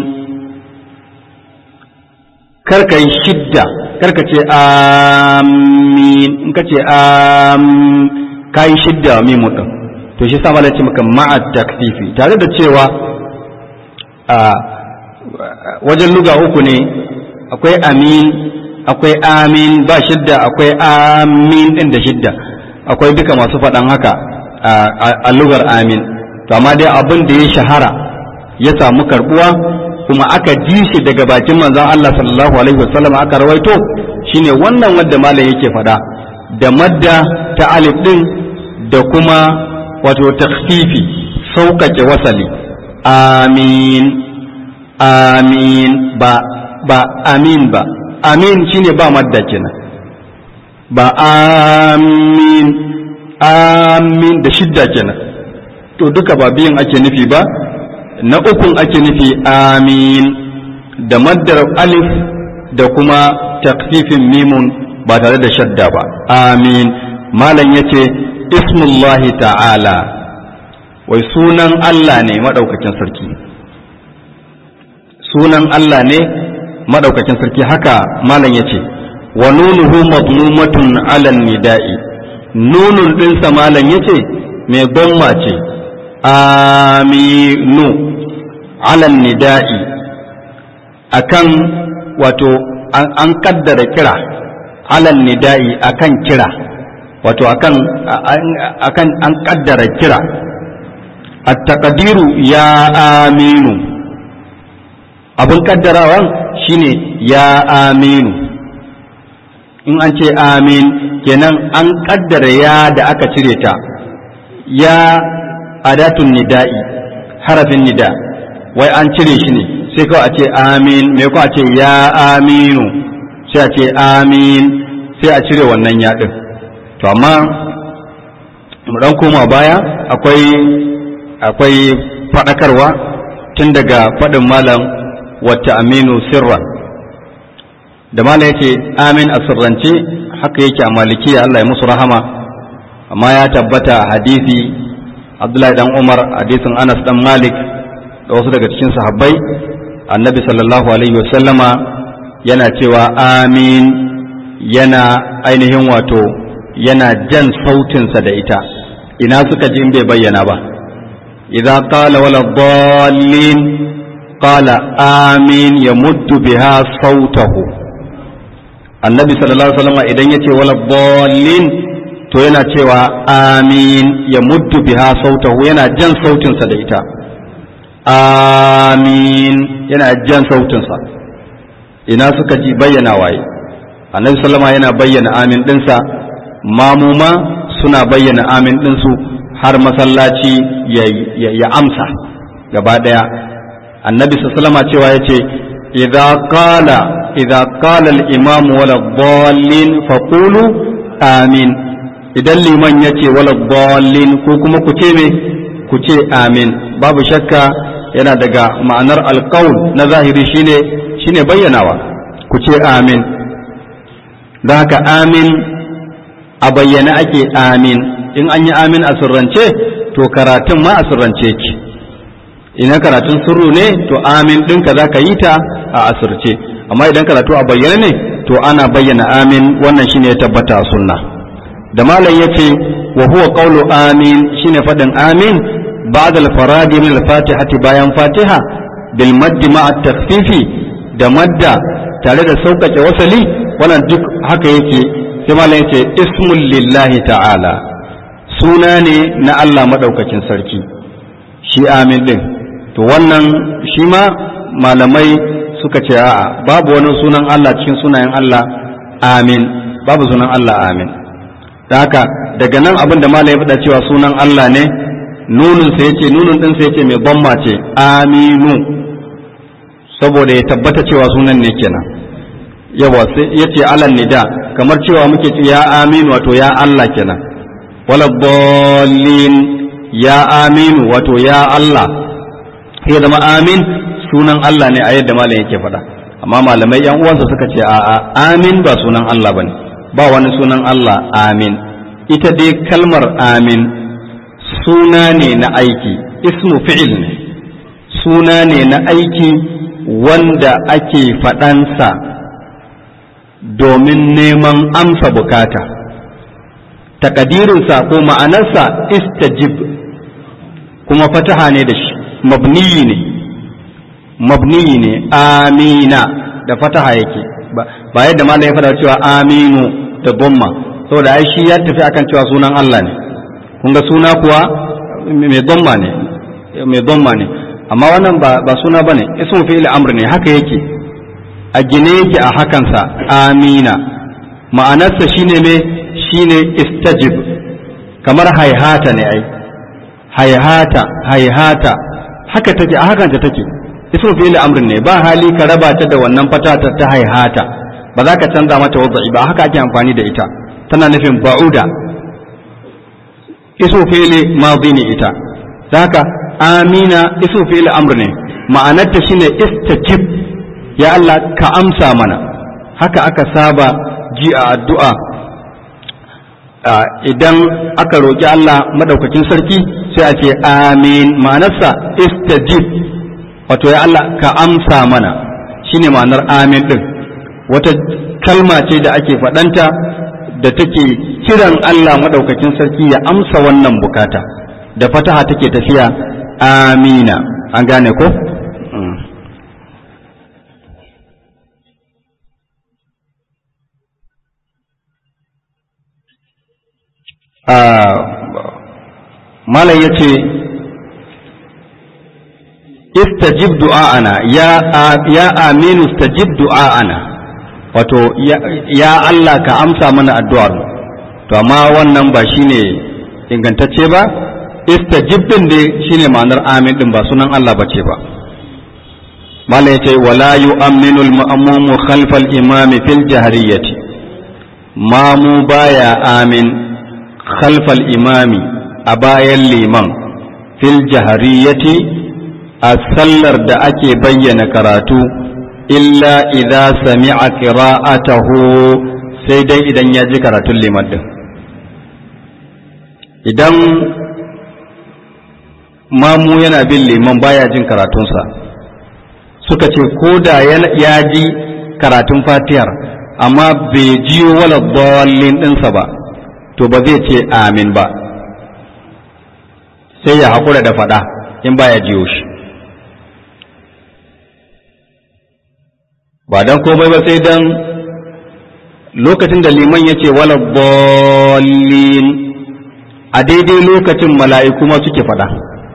karka yi shidda karka ce amin in ka ce am ka yi shidda mimu ɗin to shi sa malaci maka ma'ad takfifi tare da cewa a wajen luga uku ne akwai amin akwai amin ba shidda akwai amin ɗin da shidda akwai duka masu faɗan haka a lugar amin to amma dai abin da ya shahara ya samu karbuwa kuma aka ji shi daga bakin manzon Allah sallallahu alaihi wasallam aka rawaito shine wannan wanda malam yake faɗa da madda ta alif din da kuma wato takhfifi sauƙaƙe wasali amin amin ba ba amin ba amin shine ba madda kenan ba amin amin da shidda kenan to duka ba biyan ake nufi ba na ukun ake nufi amin da maddar alif da kuma takfifin mimun ba tare da shadda ba amin malam yace ismullahi ta'ala wai sunan Allah ne madaukakin sarki sunan Allah ne madaukakin sarki haka malam yace wa nunuhu madmumatun ala nida'i nunun ɗinsa malam yace mai gomma ce aminu alan nida'i akan wato an kaddara kira alan nida'i akan kira wato akan akan an kaddara kira at-taqdiru ya aminu abin kaddarawan shine ya aminu in an ce amin kenan an kaddara ya da aka cire ta ya adatun nida'i harafin nida wai an cire shi ne sai kawai a ce amin me ko a ce ya aminu sai a ce amin sai a cire wannan ya din to amma mu dan koma baya akwai akwai fadakarwa tun daga fadin malam wata aminu sirran da malam yace amin a sirrance haka yake a malikiya Allah ya musu rahama amma ya tabbata hadisi Abdullahi dan Umar hadisin Anas dan Malik da wasu daga cikin sahabbai annabi sallallahu alaihi wasallama yana cewa amin yana ainihin wato yana jan sautinsa da ita ina suka ji in bai bayyana ba idza qala wala dallin qala amin yamuddu biha sautahu annabi sallallahu alaihi wasallama idan yace wala dallin to yana cewa amin ya muddu biha sautahu yana jan sautinsa da ita amin yana jan sautinsa ina suka ji bayyana waye annabi sallama yana bayyana amin ɗinsa mamuma suna bayyana amin ɗinsu har masallaci ya amsa gaba ɗaya annabi sallama cewa ya ce idza qala idza qala al-imam wala dhallin faqulu amin idan liman ya ce wala dhallin ko kuma ku ce me ku ce amin babu shakka yana daga ma'anar alƙaul na zahiri shine shine bayyanawa ku ce amin don haka amin a bayyana ake amin in an yi amin a sirrance to karatun ma a sirrance ki ina karatun sirru ne to amin ɗinka za ka yi ta a asirce amma idan karatu a bayyana ne to ana bayyana amin wannan shine ya tabbata a sunna da malam ya ce wa huwa qawlu amin shine faɗin amin ba'da al-faradi min al-fatihati bayan fatiha bil maddi ma'a takhfifi da madda tare da sauƙaƙe wasali wannan duk haka yake sai malam yace ismul lillahi ta'ala suna ne na Allah madaukakin sarki shi amin din to wannan shi ma malamai suka ce a'a babu wani sunan Allah cikin sunayen Allah amin babu sunan Allah amin da haka daga nan abin da malam ya faɗa cewa sunan Allah ne nunun sa yace nunun din sa yace mai bamma ce aminu saboda ya tabbata cewa sunan ne kenan yawa sai yace alan nida kamar cewa muke ce ya aminu wato ya Allah kenan wala dallin ya aminu wato ya Allah sai zama amin sunan Allah ne a yadda malam yake faɗa amma malamai yan uwansa suka ce a'a amin ba sunan Allah bane ba wani sunan Allah amin ita dai kalmar amin suna ne na aiki ismu fi'il ne suna ne na aiki wanda ake faɗansa domin neman amsa bukata takadirinsa ko ma'anarsa istajib kuma fataha ne da shi mabniyi ne mabniyi ne amina da fataha yake ba yadda malam ya faɗa cewa aminu da bomma saboda ai shi ya tafi akan cewa sunan Allah ne kun ga suna kuwa mai bomma ne mai bomma ne amma wannan ba ba suna bane ismu fi'il amr ne haka yake a gine yake a hakansa amina ma'anarsa shine ne shine istajib kamar haihata ne ai haihata haihata haka take a hakanta take ismu fi'il amr ne ba hali ka raba ta da wannan fatata ta haihata ba za ka canza mata wadda'i ba haka ake amfani da ita tana nufin ba'uda ismu fi'il madi ne ita haka amina ismu fi'il amr ne ma'anarta shine istajib ya Allah ka amsa mana haka aka saba ji a addu'a idan aka roƙi Allah madaukakin sarki sai a ce amin ma'anarsa istajib wato ya Allah ka amsa mana shine ma'anar amin din wata kalma ce da ake faɗanta da take kiran Allah madaukakin sarki ya amsa wannan bukata da fataha take tafiya amina an gane ko malam ya ce istajib du'a'ana ya ya aminu istajib du'a'ana wato ya Allah ka amsa mana addu'ar to amma wannan ba shine ingantacce ba istajib din dai shine ma'anar amin din ba sunan Allah bace ba malam ya ce wala yu'minu al-ma'mumu khalfa al-imam fil jahriyati mamu baya amin khalfa al-imami a bayan liman fil jahariyati a sallar da ake bayyana karatu illa idza sami'a qira'atahu sai dai idan ya ji karatun liman din idan mamu yana bin liman baya jin karatunsa suka ce ko da ya ji karatun fatiyar amma bai jiyo wala dallin ɗinsa ba to ba zai ce amin ba sai ya haƙura da faɗa in baya jiyo shi ba don komai ba sai don lokacin da liman ya ce wala bolin a daidai lokacin mala'iku ma suke faɗa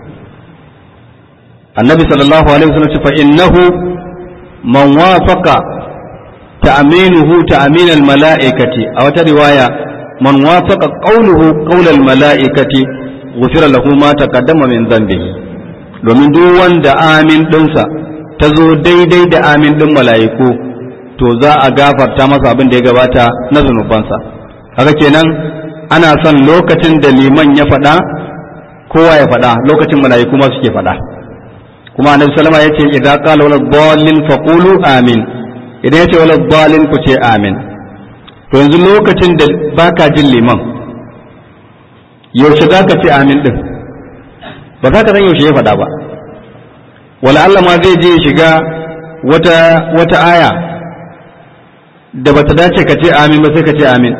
annabi sallallahu alaihi wasallam ce fa innahu man wafaqa ta'minuhu ta'min al-mala'ikati a wata riwaya man wafaqa qawluhu qawl al-mala'ikati ghufira lahu ma taqaddama min dhanbihi domin duk wanda amin dinsa ta zo daidai da amin ɗin mala'iku to za a gafarta masa abin da ya gabata na zunubansa haka kenan ana son lokacin da liman ya faɗa kowa ya faɗa lokacin mala'iku ma suke faɗa kuma annabi sallama ya ce idan qala wala dallin faqulu amin idan ya ce wala dallin ku ce amin to yanzu lokacin da baka jin liman yaushe za ka ce amin ɗin ba za ka san yaushe ya faɗa ba wala Allah ma zai je shiga wata wata aya da bata dace ka ce amin ba sai ka ce amin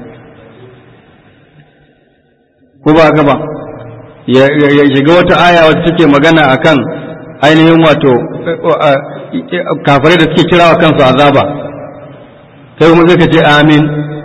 ko ba ka ba ya shiga wata aya wacce take magana akan ainihin wato kafirai da suke kirawa kansu azaba sai kuma sai ka ce amin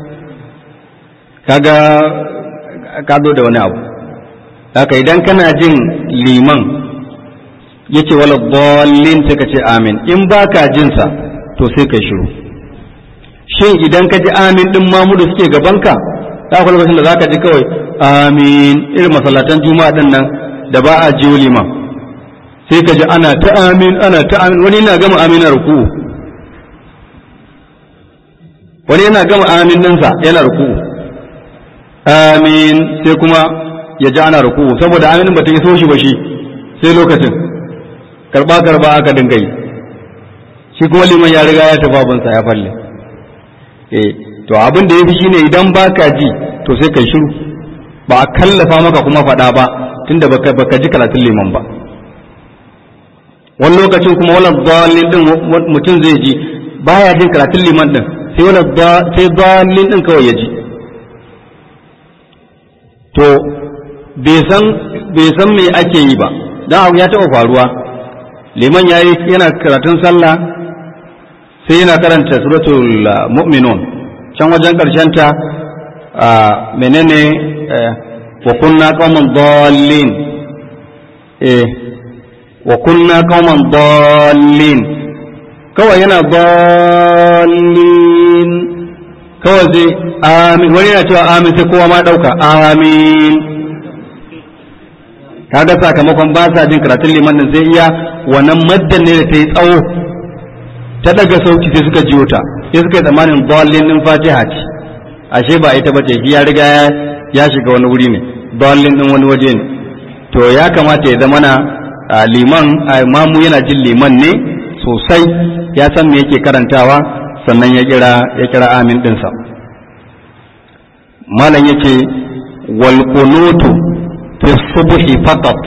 kaga ka zo da wani abu haka idan kana jin liman yace wala dallin sai ka ce amin in baka jin sa to sai ka shiru shin idan ka ji amin din mamu da suke gabanka za ku lokacin da za ka ji kawai amin irin masallatan juma'a din nan da ba a jiyo liman sai ka ji ana ta amin ana ta amin wani yana gama amin a ruku'u wani yana gama amin ɗinsa yana ruku'u amin sai kuma ya ji ana ruku'u saboda aminin ba ta iso shi ba shi sai lokacin karba karba aka dinga yi shi kuma liman ya riga ya tafi abinsa ya falle eh to abin da ya fi shine idan baka ji to sai kai shiru ba a kallafa maka kuma faɗa ba tunda baka baka ji karatun liman ba wani lokacin kuma wala dalil din mutum zai ji baya jin karatun liman din sai wala sai dalil din kawai ya ji to bai san bai san me ake yi ba dan abu ya taɓa faruwa liman yayi yana karatun sallah sai yana karanta suratul mu'minun can wajen ta menene wa kunna qauman dallin eh wa kunna qauman dallin kawai yana dallin kawai sai amin wani yana cewa amin sai kowa ma dauka amin kaga sakamakon ba sa jin karatun liman din sai iya wannan maddan ne da ta yi tsawo ta daga sauki sai suka jiyo ta sai suka yi tsammanin dallin din fatiha ce ashe ba ita bace shi ya riga ya shiga wani wuri ne dallin din wani waje ne to ya kamata ya zama na liman mamu yana jin liman ne sosai ya san me yake karantawa sannan ya kira ya kira amin dinsa malam yake wal qunutu fi subhi faqat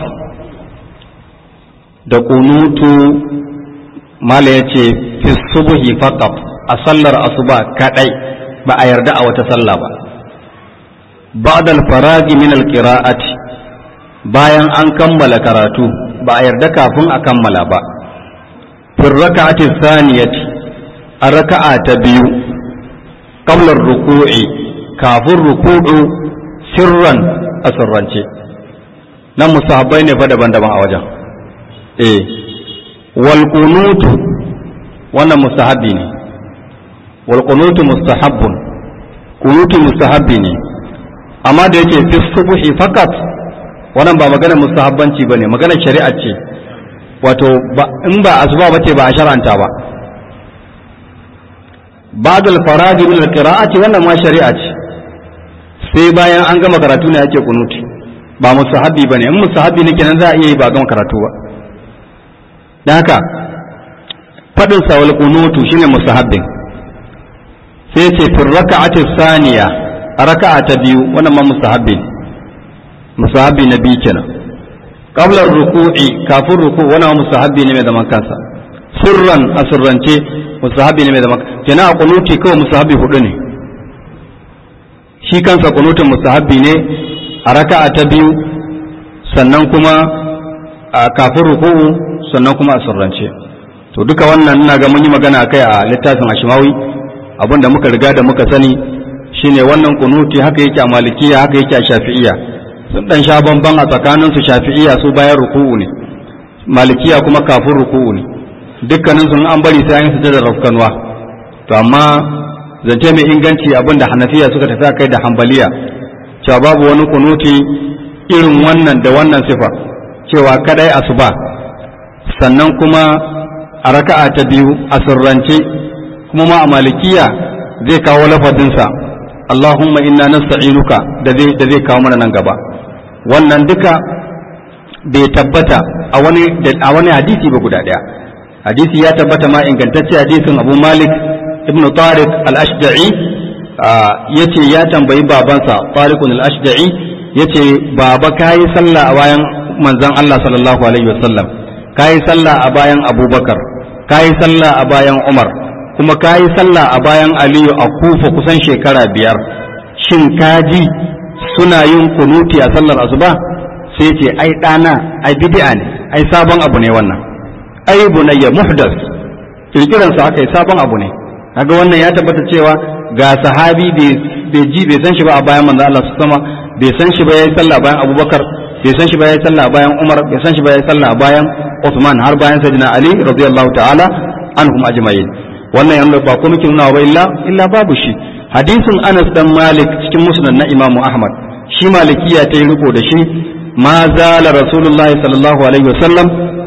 da qunutu mala yace fi subhi faqat a sallar asuba kadai ba a yarda a wata sallah ba ba'da al-faragi min al-qira'ati bayan an kammala karatu ba a yarda kafin a kammala ba fi raka'ati thaniyati a raka'a ta biyu qabla ruku'i kafin ruku'u sirran a sirrance nan musahabbai ne fa daban-daban a wajen eh wal qunutu wannan mustahabbi ne wal qunutu mustahabbun qunutu mustahabbi ne amma da yake fi subhi fakat wannan ba magana mustahabbanci bane magana shari'a ce wato in ba asuba bace ba a shar'anta ba ba'da al-farag min al-qira'ati wannan ma shari'a ce sai bayan an gama karatu ne ake kunuti ba mustahabbi bane in mustahabbi ne kenan za a iya yi ba gama karatu ba dan haka fadin sa wal kunutu shine mustahabbin sai ce fi raka'ati saniya a raka'a ta biyu wannan ma mustahabbi ne mustahabbi na biyu kenan qabla ruku'i kafin ruku wannan mustahabbi ne mai zaman kansa sirran a sirrance mustahabbi ne mai zaman kenan a kunuti kawai mustahabbi hudu ne shi kansa kunutun mustahabbi ne a raka'a ta biyu sannan kuma a kafin ruku'u sannan kuma a sirrance to duka wannan ina ga mun yi magana akai a littafin ashimawi abinda muka riga da muka sani shine wannan kunuti haka yake a malikiya haka yake a shafi'iya sun dan sha bamban a tsakanin su shafi'iya su bayan ruku'u ne malikiya kuma kafin ruku'u ne dukkanin sun an bari sai an yi da rafkanwa to amma zance mai inganci abinda hanafiya suka tafi kai da hambaliya cewa babu wani kunuti irin wannan da wannan sifa cewa kadai asuba sannan kuma a raka'a ta biyu a sirrance kuma ma a malikiya zai kawo lafadinsa Allahumma inna nasta'inuka da zai da zai kawo mana nan gaba wannan duka bai tabbata a wani a wani hadisi ba guda daya hadisi ya tabbata ma ingantacce hadisin Abu Malik ibn Tariq al-Ashja'i yace ya tambayi babansa Tariq al-Ashja'i yace baba kai sallah a bayan manzon Allah sallallahu alaihi wasallam kai sallah a bayan Abubakar kai sallah a bayan Umar kuma ka yi sallah a bayan aliyu a kufa kusan shekara biyar shin kaji suna yin kunuti a sallar asuba sai ce ai ɗana ai bid'a ne ai sabon abu ne wannan ai bunayya muhdas kirkiransa aka yi sabon abu ne kaga wannan ya tabbata cewa ga sahabi bai ji bai san shi ba a bayan manzo Allah sama bai san shi ba yayi sallah bayan Abubakar bai san shi ba yayi sallah bayan Umar bai san shi ba yayi sallah bayan Uthman har bayan Sayyidina Ali radiyallahu ta'ala anhum ajma'in wannan yanzu ba kuma kin nuna ba illa illa babu shi hadisin Anas dan Malik cikin musnad na Imam Ahmad shi malikiya ta yi riko da shi ma zala Rasulullah sallallahu alaihi wasallam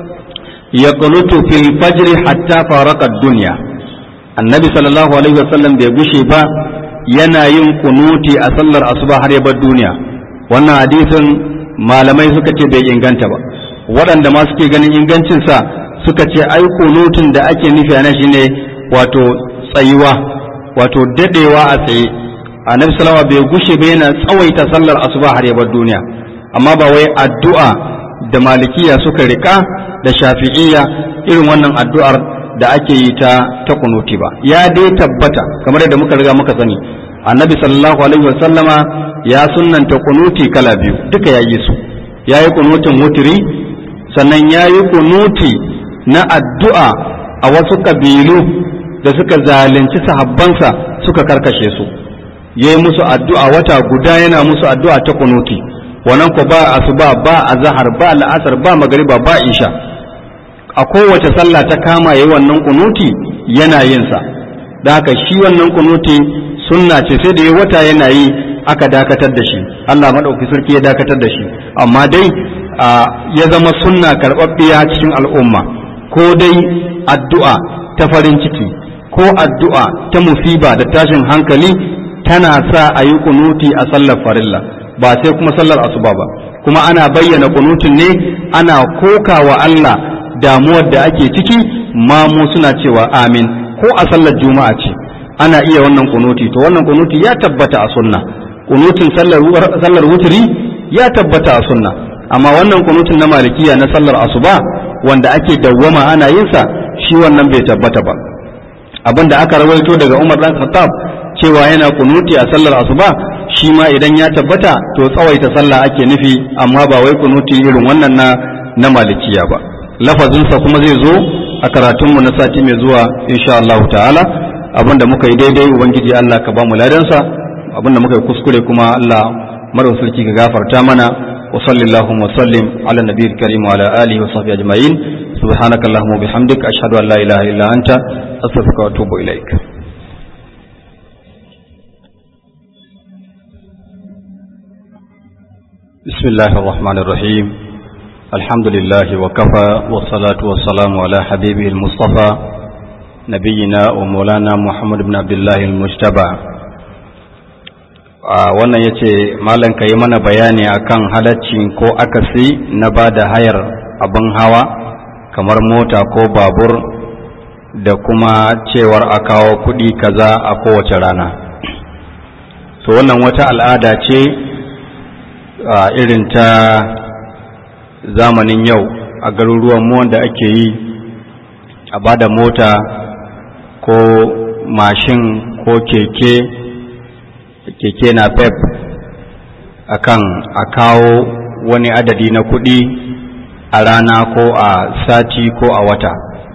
ya qunutu fil fajr hatta faraka dunya annabi sallallahu alaihi wasallam bai gushe ba yana yin kunuti a sallar asuba har ya bar duniya wannan hadisin malamai suka ce bai inganta ba waɗanda ma suke ganin ingancinsa suka ce ai kunutun da ake nufi a shine wato tsayuwa wato dadewa a tsaye annabi salama bai gushe ba yana tsawaita sallar asuba har ya bar duniya amma ba wai addu'a da malikiya suka rika da shafi'iyya irin wannan addu'ar da ake yi ta ta kunuti ba ya dai tabbata kamar yadda muka riga muka sani annabi sallallahu alaihi wasallama ya sunnanta kunuti kala biyu duka ya yi su ya yi kunutin wutiri sannan ya yi kunuti na addu'a a wasu kabilu da suka zalunci sahabbansa suka karkashe su ya yi musu addu'a wata guda yana musu addu'a ta kunuti wannan ko ba asuba ba azhar ba la'asar ba magariba ba isha a kowace sallah ta kama yayi wannan kunuti yana yin sa da haka shi wannan kunuti sunna ce sai da ya wata yana yi aka dakatar da shi Allah madauki sarki ya dakatar da shi amma dai ya zama sunna karɓaɓɓiya cikin al'umma ko dai addu'a ta farin ciki ko addu'a ta musiba da tashin hankali tana sa a yi kunuti a sallar farilla ba sai kuma sallar asuba ba kuma ana bayyana kunutin ne ana koka wa Allah damuwar da ake ciki mamu suna cewa amin ko a sallar juma'a ce ana iya wannan kunuti to wannan kunuti ya tabbata a sunna kunutin sallar sallar wutri ya tabbata a sunna amma wannan kunutin na malikiya na sallar asuba wanda ake dawwama ana yin sa shi wannan bai tabbata ba abin da aka rawaito daga Umar dan Khattab cewa yana kunuti a sallar asuba shi ma idan ya tabbata to tsawaita sallah ake nufi amma ba wai kunuti irin wannan na na malikiya ba lafazinsa kuma zai zo a karatunmu na sati mai zuwa insha Allah ta'ala abinda muka yi daidai ubangiji Allah ka ba mu ladansa abinda muka yi kuskure kuma Allah mara sarki ka gafarta mana wa sallallahu wa sallim ala nabiyil karim wa ala alihi wa sahbihi ajma'in subhanakallahumma wa bihamdika ashhadu an la ilaha illa anta astaghfiruka wa atubu ilaik بسم الله الرحمن الرحيم الحمد لله وكفى والصلاة والسلام على حبيبه المصطفى نبينا ومولانا محمد بن عبد الله المجتبى wannan ya ce malam ka yi mana bayani akan halaccin ko akasi na ba da hayar abin hawa kamar mota ko babur da kuma cewar a kawo kuɗi kaza a kowace rana to wannan wata al'ada ce a irin ta zamanin yau a garuruwan mu wanda ake yi a bada mota ko mashin ko keke keke na pep akan a kawo wani adadi na kuɗi a rana ko a sati ko a wata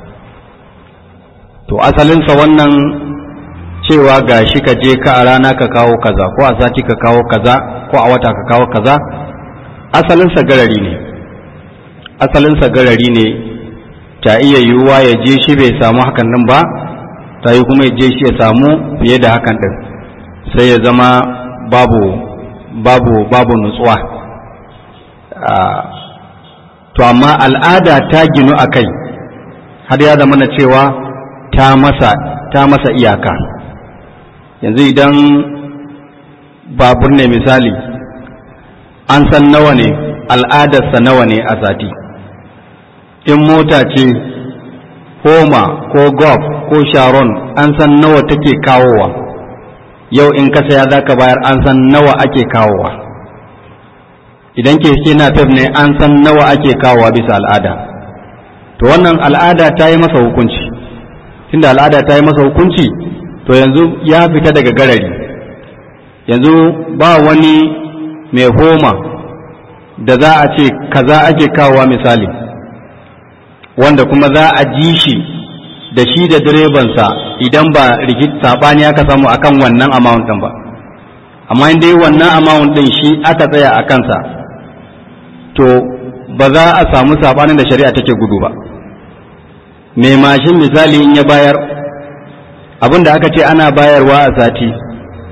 to asalinsa wannan cewa ga shi ka je ka a rana ka kawo kaza ko a sati ka kawo kaza ko a wata ka kawo kaza asalinsa garari ne asalinsa garari ne ta iya yiwuwa ya je shi bai samu hakan din ba ta yi kuma ya je shi ya samu fiye da hakan din sai ya zama babu babu babu nutsuwa to amma al'ada ta ginu a kai har ya zama na cewa ta masa ta masa iyaka yanzu idan babur ne misali an san nawa ne al'adarsa nawa ne a sati in mota ce homa ko golf ko sharon an san nawa take kawowa yau in ka saya za ka bayar an san nawa ake kawowa idan keke na fef ne an san nawa ake kawowa bisa al'ada to wannan al'ada ta yi masa hukunci tunda al'ada ta yi masa hukunci to yanzu ya fita daga garari yanzu ba wani mai homa da za a ce kaza ake kawowa misali wanda kuma za a ji shi da shi da direbansa idan ba rikit sabani aka samu akan wannan amount din ba amma in dai wannan amount din shi aka tsaya a kansa to ba za a samu sabanin da shari'a take gudu ba mai mashin misali in ya bayar abin da aka ce ana bayarwa a sati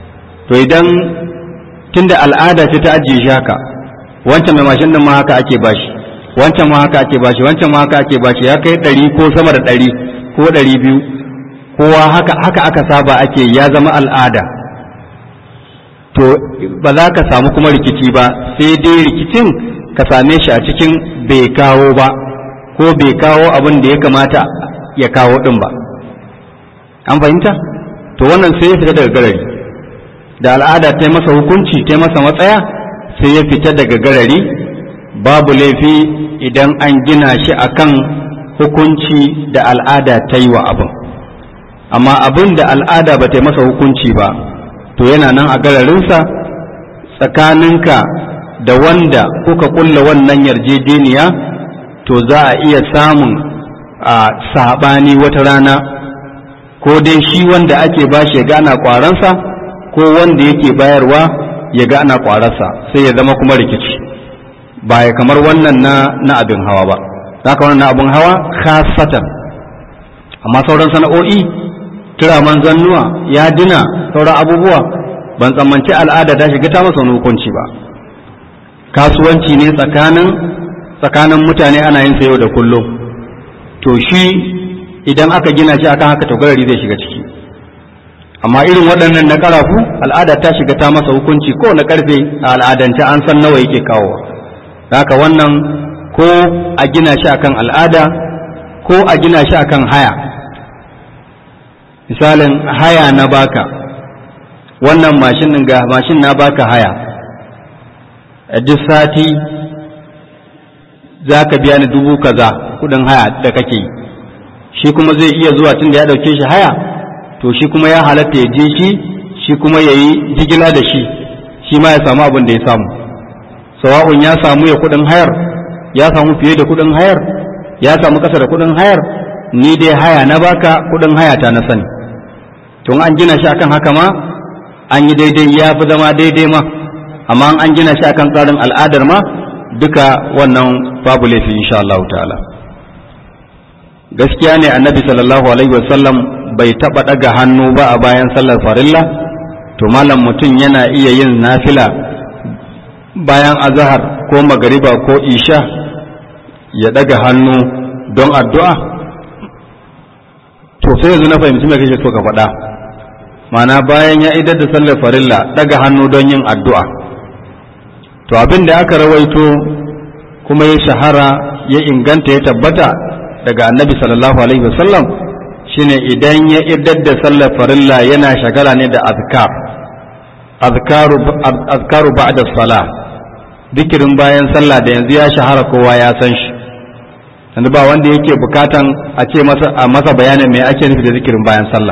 to idan tunda al'ada ce ta ajiye shi haka wancan mai mashin din ma haka ake bashi wancan ma haka ake bashi wancan ma haka ake bashi ya kai ɗari ko sama da ɗari ko ɗari biyu kowa haka haka aka saba ake ya zama al'ada to ba za ka samu kuma rikici ba sai dai rikicin ka same shi a cikin bai kawo ba ko bai kawo abin da ya kamata ya kawo ɗin ba an fahimta to wannan sai ya fita daga garari da al'ada ta masa hukunci ta masa matsaya sai ya fita daga garari babu laifi idan an gina shi akan hukunci da al'ada ta yi wa abin amma abin da al'ada ba ta yi masa hukunci ba to yana nan a gararinsa tsakaninka da wanda kuka kulla wannan yarjejeniya to za a iya samun a saɓani wata rana ko dai shi wanda ake bashi ya gana kwaransa ko wanda yake bayarwa ya ga ana kwararsa sai ya zama kuma rikici ba ya kamar wannan na na abin hawa ba haka wannan na abin hawa khasatan amma sauran sana'o'i turaman zannuwa ya dina sauran abubuwa ban tsammanci al'ada ta shiga ta masa wani hukunci ba kasuwanci ne tsakanin tsakanin mutane ana yin sayo da kullum to shi idan aka gina shi akan haka taurari zai shiga ciki amma irin waɗannan na ƙarafu al'ada ta shiga ta masa hukunci ko na ƙarfe a al'adance an san nawa yake kawo haka wannan ko a gina shi akan al'ada ko a gina shi akan haya misalin haya na baka wannan mashin ga mashin na baka haya a duk sati za ka biya ni dubu kaza kudin haya da kake yi shi kuma zai iya zuwa tun da ya ɗauke shi haya to shi kuma ya halatta ya je shi shi kuma ya yi jigila da shi shi ma ya samu abin da ya samu sawa'un ya samu ya kudin hayar ya samu fiye da kudin hayar ya samu kasa da kudin hayar ni dai haya na baka kudin haya ta na sani tun an gina shi akan haka ma an yi daidai ya fi zama daidai ma amma an gina shi akan tsarin al'adar ma duka wannan babu laifi insha Allah ta'ala gaskiya ne annabi sallallahu alaihi wasallam bai taɓa ɗaga hannu ba a bayan sallar farilla to malam mutum yana iya yin nafila bayan azahar ko magariba ko isha ya ɗaga hannu don addu'a to sai yanzu na fahimci mai kake so ka faɗa mana bayan ya idar da sallar farilla ɗaga hannu don yin addu'a to abin da aka rawaito kuma ya shahara ya inganta ya tabbata daga annabi sallallahu alaihi wasallam shine idan ya idar da sallar farilla yana shagala ne da azkar azkaru azkaru ba'da salah dikirin bayan sallah da yanzu ya shahara kowa ya san shi yanzu ba wanda yake bukatan a ce masa a masa bayanin me ake nufi da zikirin bayan sallah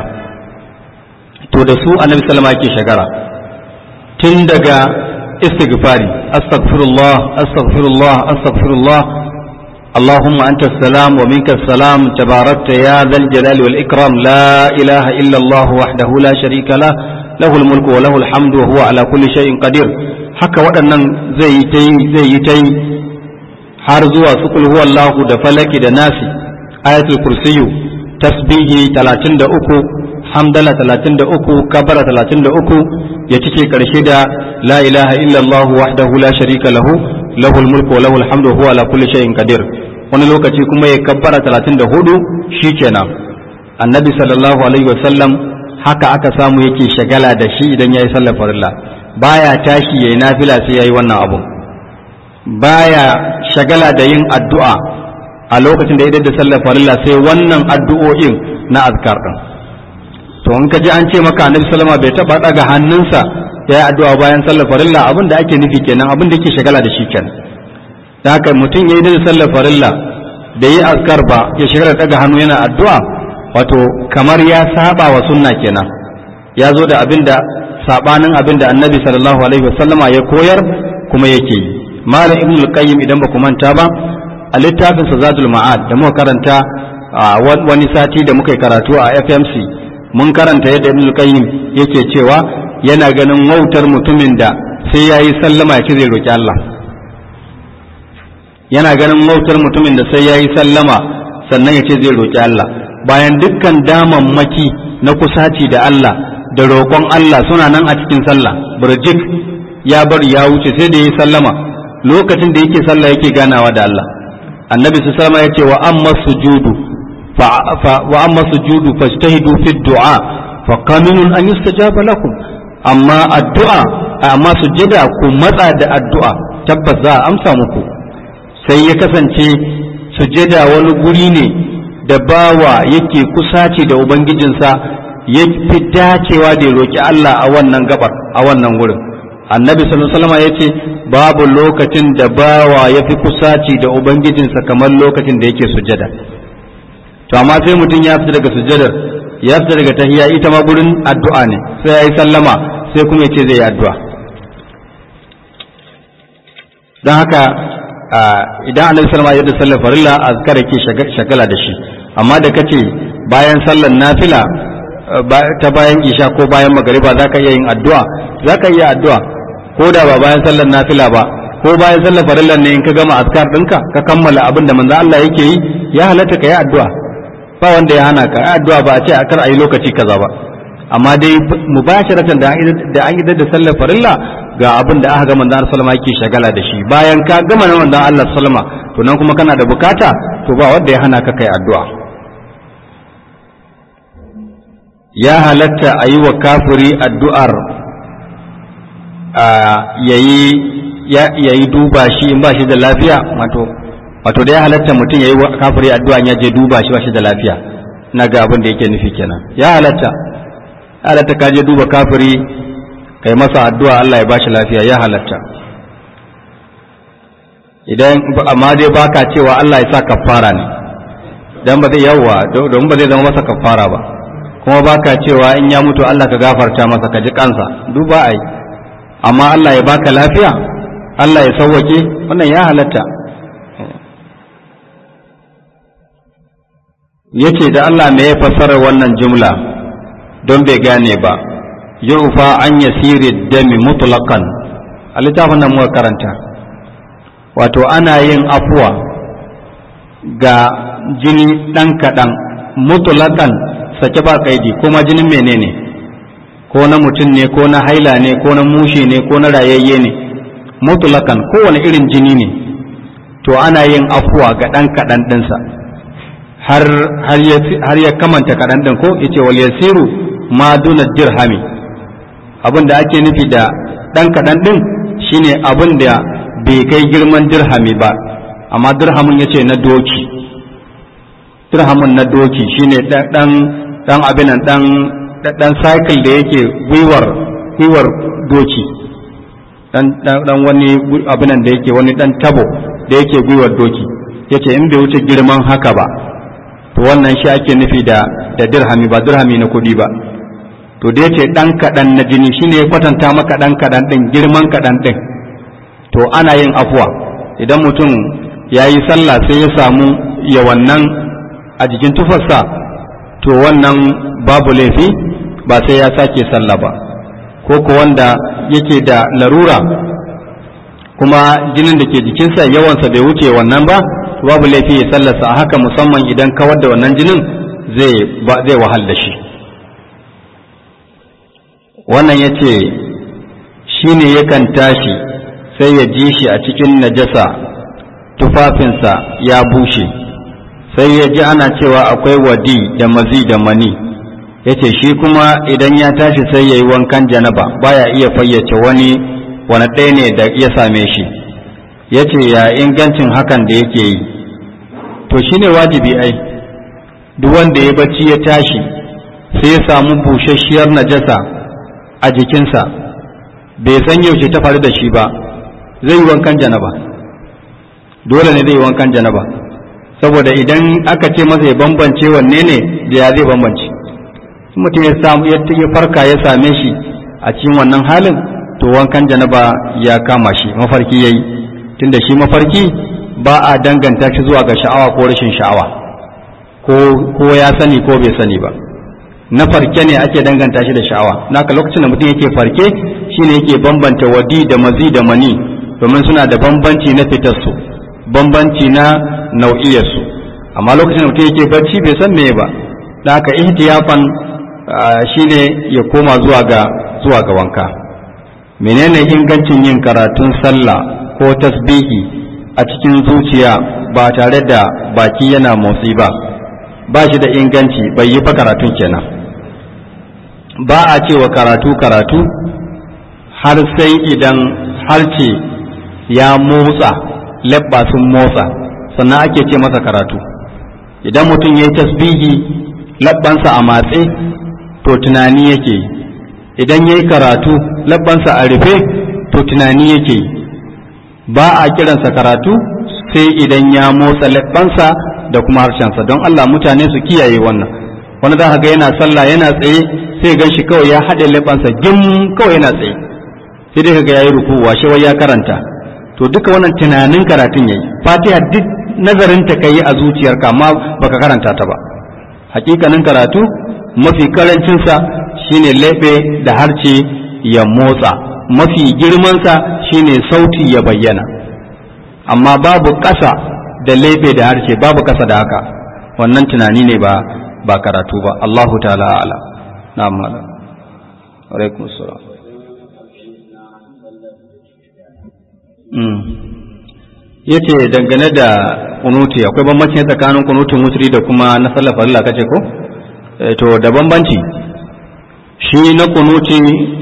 to da su annabi sallama yake shagara tun daga istighfari astaghfirullah astaghfirullah astaghfirullah اللهم أنت السلام ومنك السلام تباركت يا ذا الجلال والإكرام لا إله إلا الله وحده لا شريك له له الملك وله الحمد وهو على كل شيء قدير haka waɗannan zai yi ta yi zai yi ta yi har zuwa su kul huwa Allahu da falaki da nasi ayatul kursiyu tasbihi 33 hamdala 33 kabara 33 ya cike karshe da la ilaha illa Allah wahdahu la sharika lahu lahul mulku wa lahul hamdu huwa ala kulli shay'in qadir wani lokaci kuma ya kabbara 34 shikenan annabi sallallahu alaihi wasallam haka aka samu yake shagala da shi idan yayi sallar farilla baya tashi yayi nafila sai yayi wannan abu baya shagala da yin addu'a a lokacin da idan da sallar farilla sai wannan addu'o'in na azkar din to in ka ji an ce maka annabi sallama bai taba daga hannunsa ya yi addu'a bayan sallar farilla abin da ake nufi kenan abin da yake shagala da shi kenan da haka mutum ya yi da sallar farilla da yi azkar ba ya shagala daga hannu yana addu'a wato kamar ya saba wa sunna kenan ya zo da abin da sabanin abin da annabi sallallahu alaihi wasallama ya koyar kuma yake yi malam ibn al-qayyim idan ba ku manta ba a littafin zadul ma'ad da muka karanta wani sati da muka yi karatu a FMC mun karanta yadda ibn al-qayyim yake cewa yana ganin wautar mutumin da sai yayi sallama ya ce zai roki Allah yana ganin wautar mutumin da sai yayi sallama sannan ya ce zai roki Allah bayan dukkan damammaki na kusaci da Allah da roƙon Allah suna nan a cikin sallah burjik ya bari ya wuce sai da ya sallama lokacin da yake sallah yake ganawa da Allah annabi su sallama ya ce wa amma sujudu wa amma sujudu fajtahidu fi du'a fa qaminun an yustajaba lakum amma addu'a amma sujjada ku matsa da addu'a tabbas za a amsa muku sai ya kasance sujjada wani guri ne da bawa yake kusaci da ubangijinsa ya fi dacewa da ya roki Allah a wannan gabar a wannan wurin annabi sallallahu alaihi wasallam yace babu lokacin da bawa ya fi kusaci da ubangijinsa kamar lokacin da yake sujjada to amma sai mutum ya fita daga sujjadar ya fita daga tahiyya ita ma gurin addu'a ne sai ya yi sallama sai kuma ya ce zai yi addu'a don haka idan annabi sallama ya da sallar farilla azkar ke shagala da shi amma da kace bayan sallar nafila ta bayan isha ko bayan magariba za ka iya yin addu'a za ka iya addu'a ko da ba bayan sallar nafila ba ko bayan sallar farillar ne in ka gama azkar ɗinka ka kammala abin da manzo Allah yake yi ya halatta ka yi addu'a ba wanda ya hana ka addu'a ba a ce a kar a yi lokaci kaza ba amma dai mubasharatan da an yi da sallar farilla ga abin da aka ga manzon sallama yake shagala da shi bayan ka gama na manzon Allah sallama to nan kuma kana da bukata to ba wanda ya hana ka kai addu'a ya halatta a yi wa kafiri addu'ar yayi yayi duba shi in ba shi da lafiya wato wato da ya halatta mutum yayi wa kafiri addu'a ya je duba shi ba shi da lafiya na ga abin da yake nufi kenan ya halatta halatta ka je duba kafiri kai masa addu'a Allah ya ba shi lafiya ya halatta idan amma dai baka cewa Allah ya sa kafara ne dan ba zai yawa don ba zai zama masa kafara ba kuma baka cewa in ya mutu Allah ka gafarta masa ka ji kansa duba ai amma Allah ya baka lafiya Allah ya sauwake wannan ya halatta yace da Allah me ya fassara wannan jumla don bai gane ba yufa an yasiri dami mutlaqan a littafin nan muka karanta wato ana yin afuwa ga jini ɗan kaɗan mutlaqan sake ba kaidi kuma jinin menene ko na mutum ne ko na haila ne ko na mushe ne ko na rayayye ne mutlaqan kowane irin jini ne to ana yin afuwa ga ɗan kaɗan ɗinsa har har ya kamanta kaɗan ɗin ko yace wal yasiru ma duna dirhami abin da ake nufi da ɗan kaɗan ɗin shine abin da bai kai girman dirhami ba amma dirhamin ya ce na doki dirhamin na doki shine ɗan ɗan abin ɗan ɗan cycle da yake gwiwar gwiwar doki ɗan wani abin da yake wani ɗan tabo da yake gwiwar doki yace in bai wuce girman haka ba to wannan shi ake nufi da da dirhami ba dirhami na kuɗi ba to da yace dan kaɗan na jini shine ya kwatanta maka dan kaɗan ɗin girman kaɗan ɗin to ana yin afuwa idan mutum ya yi sallah sai ya samu ya wannan a jikin tufarsa to wannan babu laifi ba sai ya sake sallah ba ko ko wanda yake da larura kuma jinin da ke jikinsa yawansa bai wuce wannan ba babu laifi ya sallarsa a haka musamman idan kawar da wannan jinin zai wahal da shi wannan ya ce shi ne yakan tashi sai ya ji shi a cikin najasa tufafinsa ya bushe sai ya ji ana cewa akwai wadi da mazi da mani ya ce shi kuma idan ya tashi sai ya yi wankan janaba baya iya fayyace wani wani ɗaya ne da ya same shi ya ce ya ingancin hakan da yake yi to shi ne wajibi ai duk wanda ya bacci ya tashi sai ya samu busasshiyar najasa a jikinsa bai san yaushe ta faru da shi ba zai yi wankan janaba dole ne zai yi wankan janaba saboda idan aka ce masa ya bambance wanne ne da ya zai bambance mutum ya samu ya farka ya same shi a cikin wannan halin to wankan janaba ya kama shi mafarki yayi tunda shi mafarki ba a danganta shi zuwa ga sha'awa ko rashin sha'awa ko ya sani ko bai sani ba na farke ne ake danganta shi da sha'awa naka lokacin da mutum yake farke shine yake bambanta wadi da mazi da mani domin suna da bambanci na fitarsu bambanci na nau'iyarsu amma lokacin da mutum yake barci bai san meye ba da haka ihtiyafan shine ya koma zuwa ga zuwa ga wanka menene ingancin yin karatun sallah ko tasbihi a cikin zuciya ba tare da baki yana motsi ba ba shi da inganci bai yi fa karatun kenan ba a cewa karatu karatu har sai idan harce ya motsa labba sun motsa sannan ake ce masa karatu idan mutum ya yi tasbihi labbansa a matse to tunani yake yi idan ya yi karatu labbansa a rufe to tunani yake yi ba a kiransa karatu sai idan ya motsa labbansa da kuma harshensa don Allah mutane su kiyaye wannan wani za ka ga yana sallah yana tsaye sai gan shi kawai ya haɗe labbansa gim kawai yana tsaye sai dai kaga yayi ruku washe wai ya karanta to duka wannan tunanin karatun yayi fatiha duk nazarin ta kai a zuciyarka amma baka karanta ta ba hakikanin karatu mafi karancinsa shine laife da harce ya motsa mafi girmansa shine sauti ya bayyana amma babu ƙasa da laife da harce babu ƙasa da haka wannan tunani ne ba ba karatu ba Allahu ta'ala ala na'am malam alaikum assalam yace dangane da kunuti akwai bambanci tsakanin kunutin wutri da kuma na sallar farilla kace ko to da bambanci shi na kunuti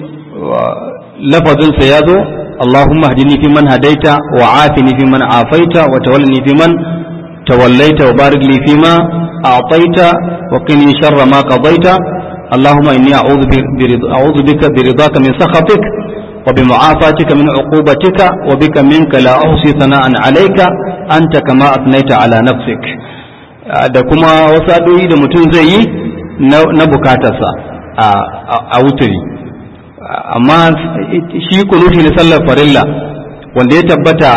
lafazin sa yazo Allahumma hadini fi man hadaita wa afini fi man afaita wa tawallani fi man tawallaita wa barik li fi ma a'taita wa qini sharra ma qadaita اللهم إني أعوذ أعوذ بك برضاك من سخطك وبمعافاتك من عقوبتك وبك منك لا أحصي ثناء عليك أنت كما أثنيت على نفسك da kuma wasu addu'o'i da mutum zai yi na bukatarsa a wuturi amma shi kunuti na sallar farilla wanda ya tabbata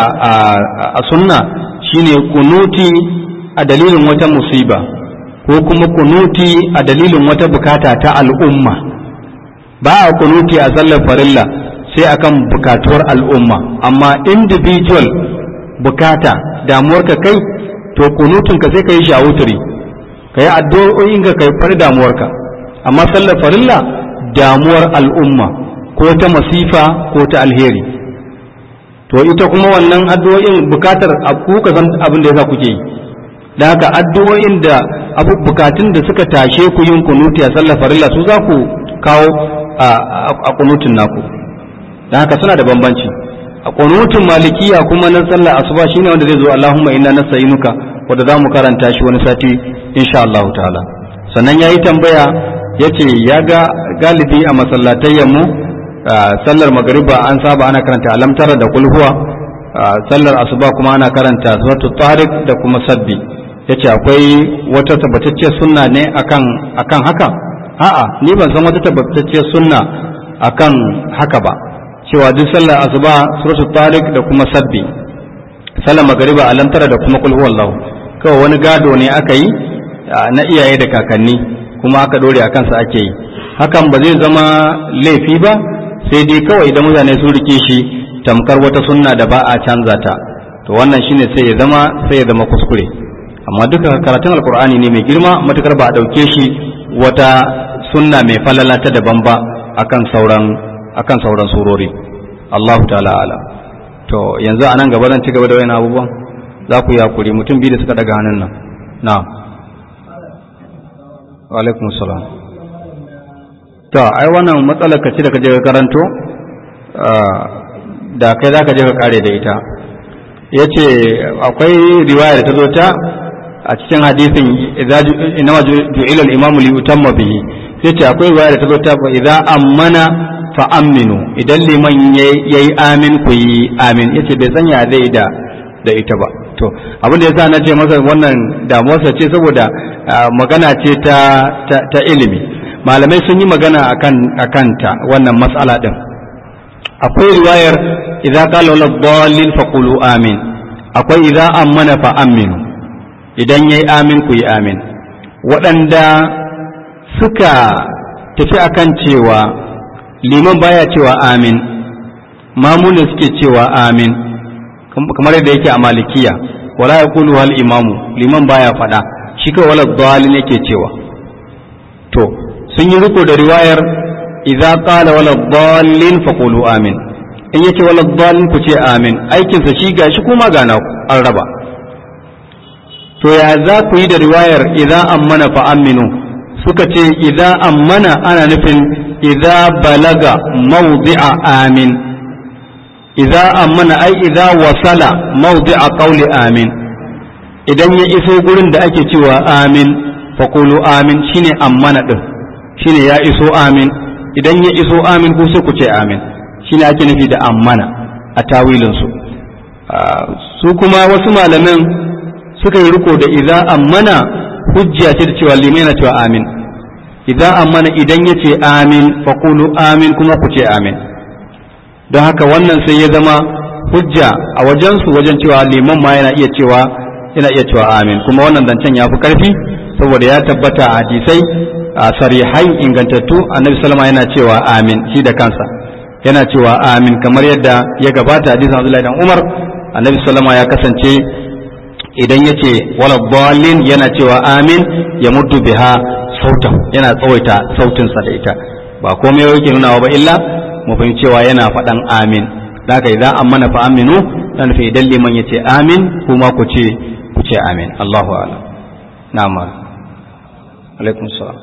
a sunna shine kunuti a dalilin wata musiba ko kuma kunuti a dalilin wata bukata ta al'umma ba a kunuti a sallar farilla sai akan bukatuwar al'umma amma individual bukata damuwarka kai to kunutunka sai ka yi shi a wuturi ka yi addu'o'in ka kai fari damuwarka amma sallar farilla damuwar al'umma ko ta masifa ko ta alheri to ita kuma wannan addu'o'in bukatar ku ka san abin da yasa kuke yi da haka addu'o'in da abu bukatun da suka tashe ku yin kunuti a sallar farilla su za ku kawo a kunutun naku da haka suna da bambanci a kunutun malikiya kuma na sallar asuba shine wanda zai zo Allahumma inna nasta'inuka wanda za mu karanta shi wani sati insha Allah ta'ala sannan yayi tambaya yace ya ga galibi a masallatayyan mu sallar magariba an saba ana karanta alamtara da kulhuwa sallar asuba kuma ana karanta suratul tariq da kuma sabbi yace akwai wata tabbatacciyar sunna ne akan akan haka a'a ni ban san wata tabbatacciyar sunna akan haka ba cewa duk sallar asuba suratul tariq da kuma sabbi sallar magariba alamtara da kuma kul huwallahu kawai wani gado ne aka yi na iyaye da kakanni kuma aka dore akan sa ake yi hakan ba zai zama laifi ba sai dai kawai idan mutane sun rike shi tamkar wata sunna da ba a canza ta to wannan shine sai ya zama sai ya zama kuskure amma duka karatun alkur'ani ne mai girma matukar ba a dauke shi wata sunna mai falala ta daban ba akan sauran akan sauran surori Allahu ta'ala ala to yanzu a nan gaba zan ci gaba da wayan abubuwan za ku yi hakuri mutum biyu da suka daga hannun nan na wa alaikum salam to ai wannan matsalar ka ce da ka je ka karanto da kai za ka je ka kare da ita ya ce akwai riwaya da ta zo ta a cikin hadisin inama ju'ila al-imam li yutamma bihi sai ce akwai riwaya da ta zo ta fa idza ammana fa aminu idan liman yayi amin ku yi amin yace bai sanya zai da da ita ba to abin da yasa na ce masa wannan damuwarsa ce saboda magana ce ta ta ilimi malamai sun yi magana akan akan ta wannan mas'ala din akwai riwayar idza qala wala dallin faqulu amin akwai idza ammana fa aminu idan yayi amin ku yi amin waɗanda suka tafi akan cewa liman baya cewa amin mamunin suke cewa amin kamar yadda yake a malikiya wala yaqulu hal imamu liman baya faɗa shi kawai wala dallin yake cewa to sun yi riko da riwayar idza qala wala dhallin faqulu amin in yace wala dhallin ku ce amin aikin sa shi gashi kuma ga na an raba to ya za ku yi da riwayar idza ammana fa aminu suka ce idza ammana ana nufin idza balaga mawdi'a amin idza ammana ai idza wasala mawdi'a qawli amin idan ya iso gurin da ake cewa amin faqulu amin shine ammana din shine ya iso amin idan ya iso amin ko sai ku ce amin shine ake nufi da ammana a tawilin su su kuma wasu malaman suka yi riko da idza ammana hujja ce da cewa limai na cewa amin idza ammana idan ya ce amin faqulu amin kuma ku ce amin don haka wannan sai ya zama hujja a wajensu wajen cewa liman ma yana iya cewa yana iya cewa amin kuma wannan zancen ya fi karfi saboda ya tabbata a hadisai a sarihai ingantattu annabi sallama yana cewa amin shi da kansa yana cewa amin kamar yadda ya gabata hadisin Abdullahi dan Umar annabi sallama ya kasance idan ya ce wala dalin yana cewa amin ya muddu biha sautan yana tsawaita sautinsa da ita ba komai yake nunawa ba illa mu fahimci cewa yana faɗan amin da haka idan an mana fa aminu dan fa idan liman ya ce amin kuma ku ce ku ce amin Allahu a'lam na'am alaikum salam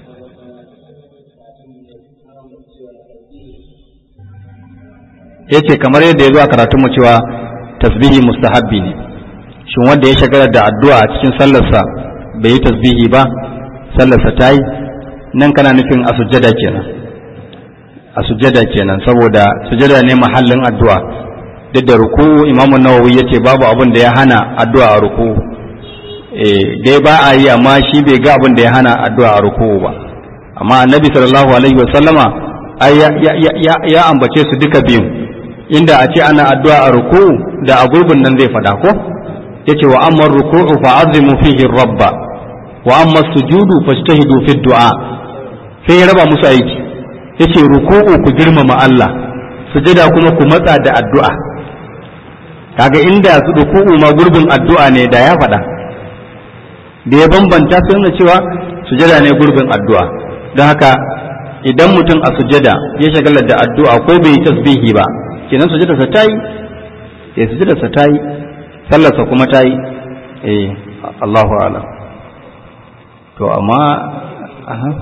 yace kamar yadda ya zo a karatunmu cewa tasbihi mustahabbi ne shin wanda ya shagala da addu'a a cikin sallarsa bai yi tasbihi ba sallarsa ta yi nan kana nufin a sujjada kenan a sujjada kenan saboda sujjada ne mahallin addu'a duk da ruku imamu nawawi yace babu abin da ya hana addu'a a ruku eh dai ba a yi amma shi bai ga abin da ya hana addu'a a ruku ba amma annabi sallallahu alaihi wa sallama ai ya, ya, ya, ya ambace su duka biyun inda a ce ana addu'a a ruku da a gurbin nan zai faɗa ko yace wa amma ruku'u fa azimu fihi rabba wa amma sujudu fajtahidu fi du'a sai ya raba musu aiki yace ruku'u ku girmama Allah sujada kuma ku matsa da addu'a kaga inda su ruku'u ma gurbin addu'a ne da ya faɗa da ya bambanta sai nuna cewa sujada ne gurbin addu'a don haka idan mutum a sujada ya shagalar da addu'a ko bai yi tasbihi ba kenan sujadarsa ta yi eh sujadarsa ta yi sallarsa kuma ta yi eh Allahu a'lam to amma aha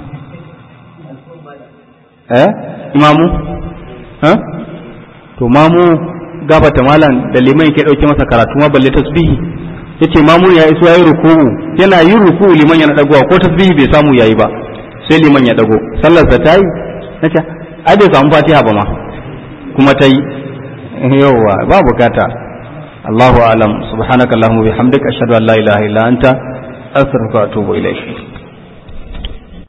eh imamu ha to mamu gabata malam da liman ke dauke masa karatu ma balle tasbihi yace mamu ya iso yayi ruku'u yana yin ruku'u liman yana dagowa ko tasbihi bai samu yayi ba sai liman ya dago sallar sa tayi nace ai bai samu fatiha ba ma kuma tayi yawa ba bukata Allahu a'lam subhanakallahumma bihamdika ashhadu an la ilaha illa anta astaghfiruka wa atubu ilayk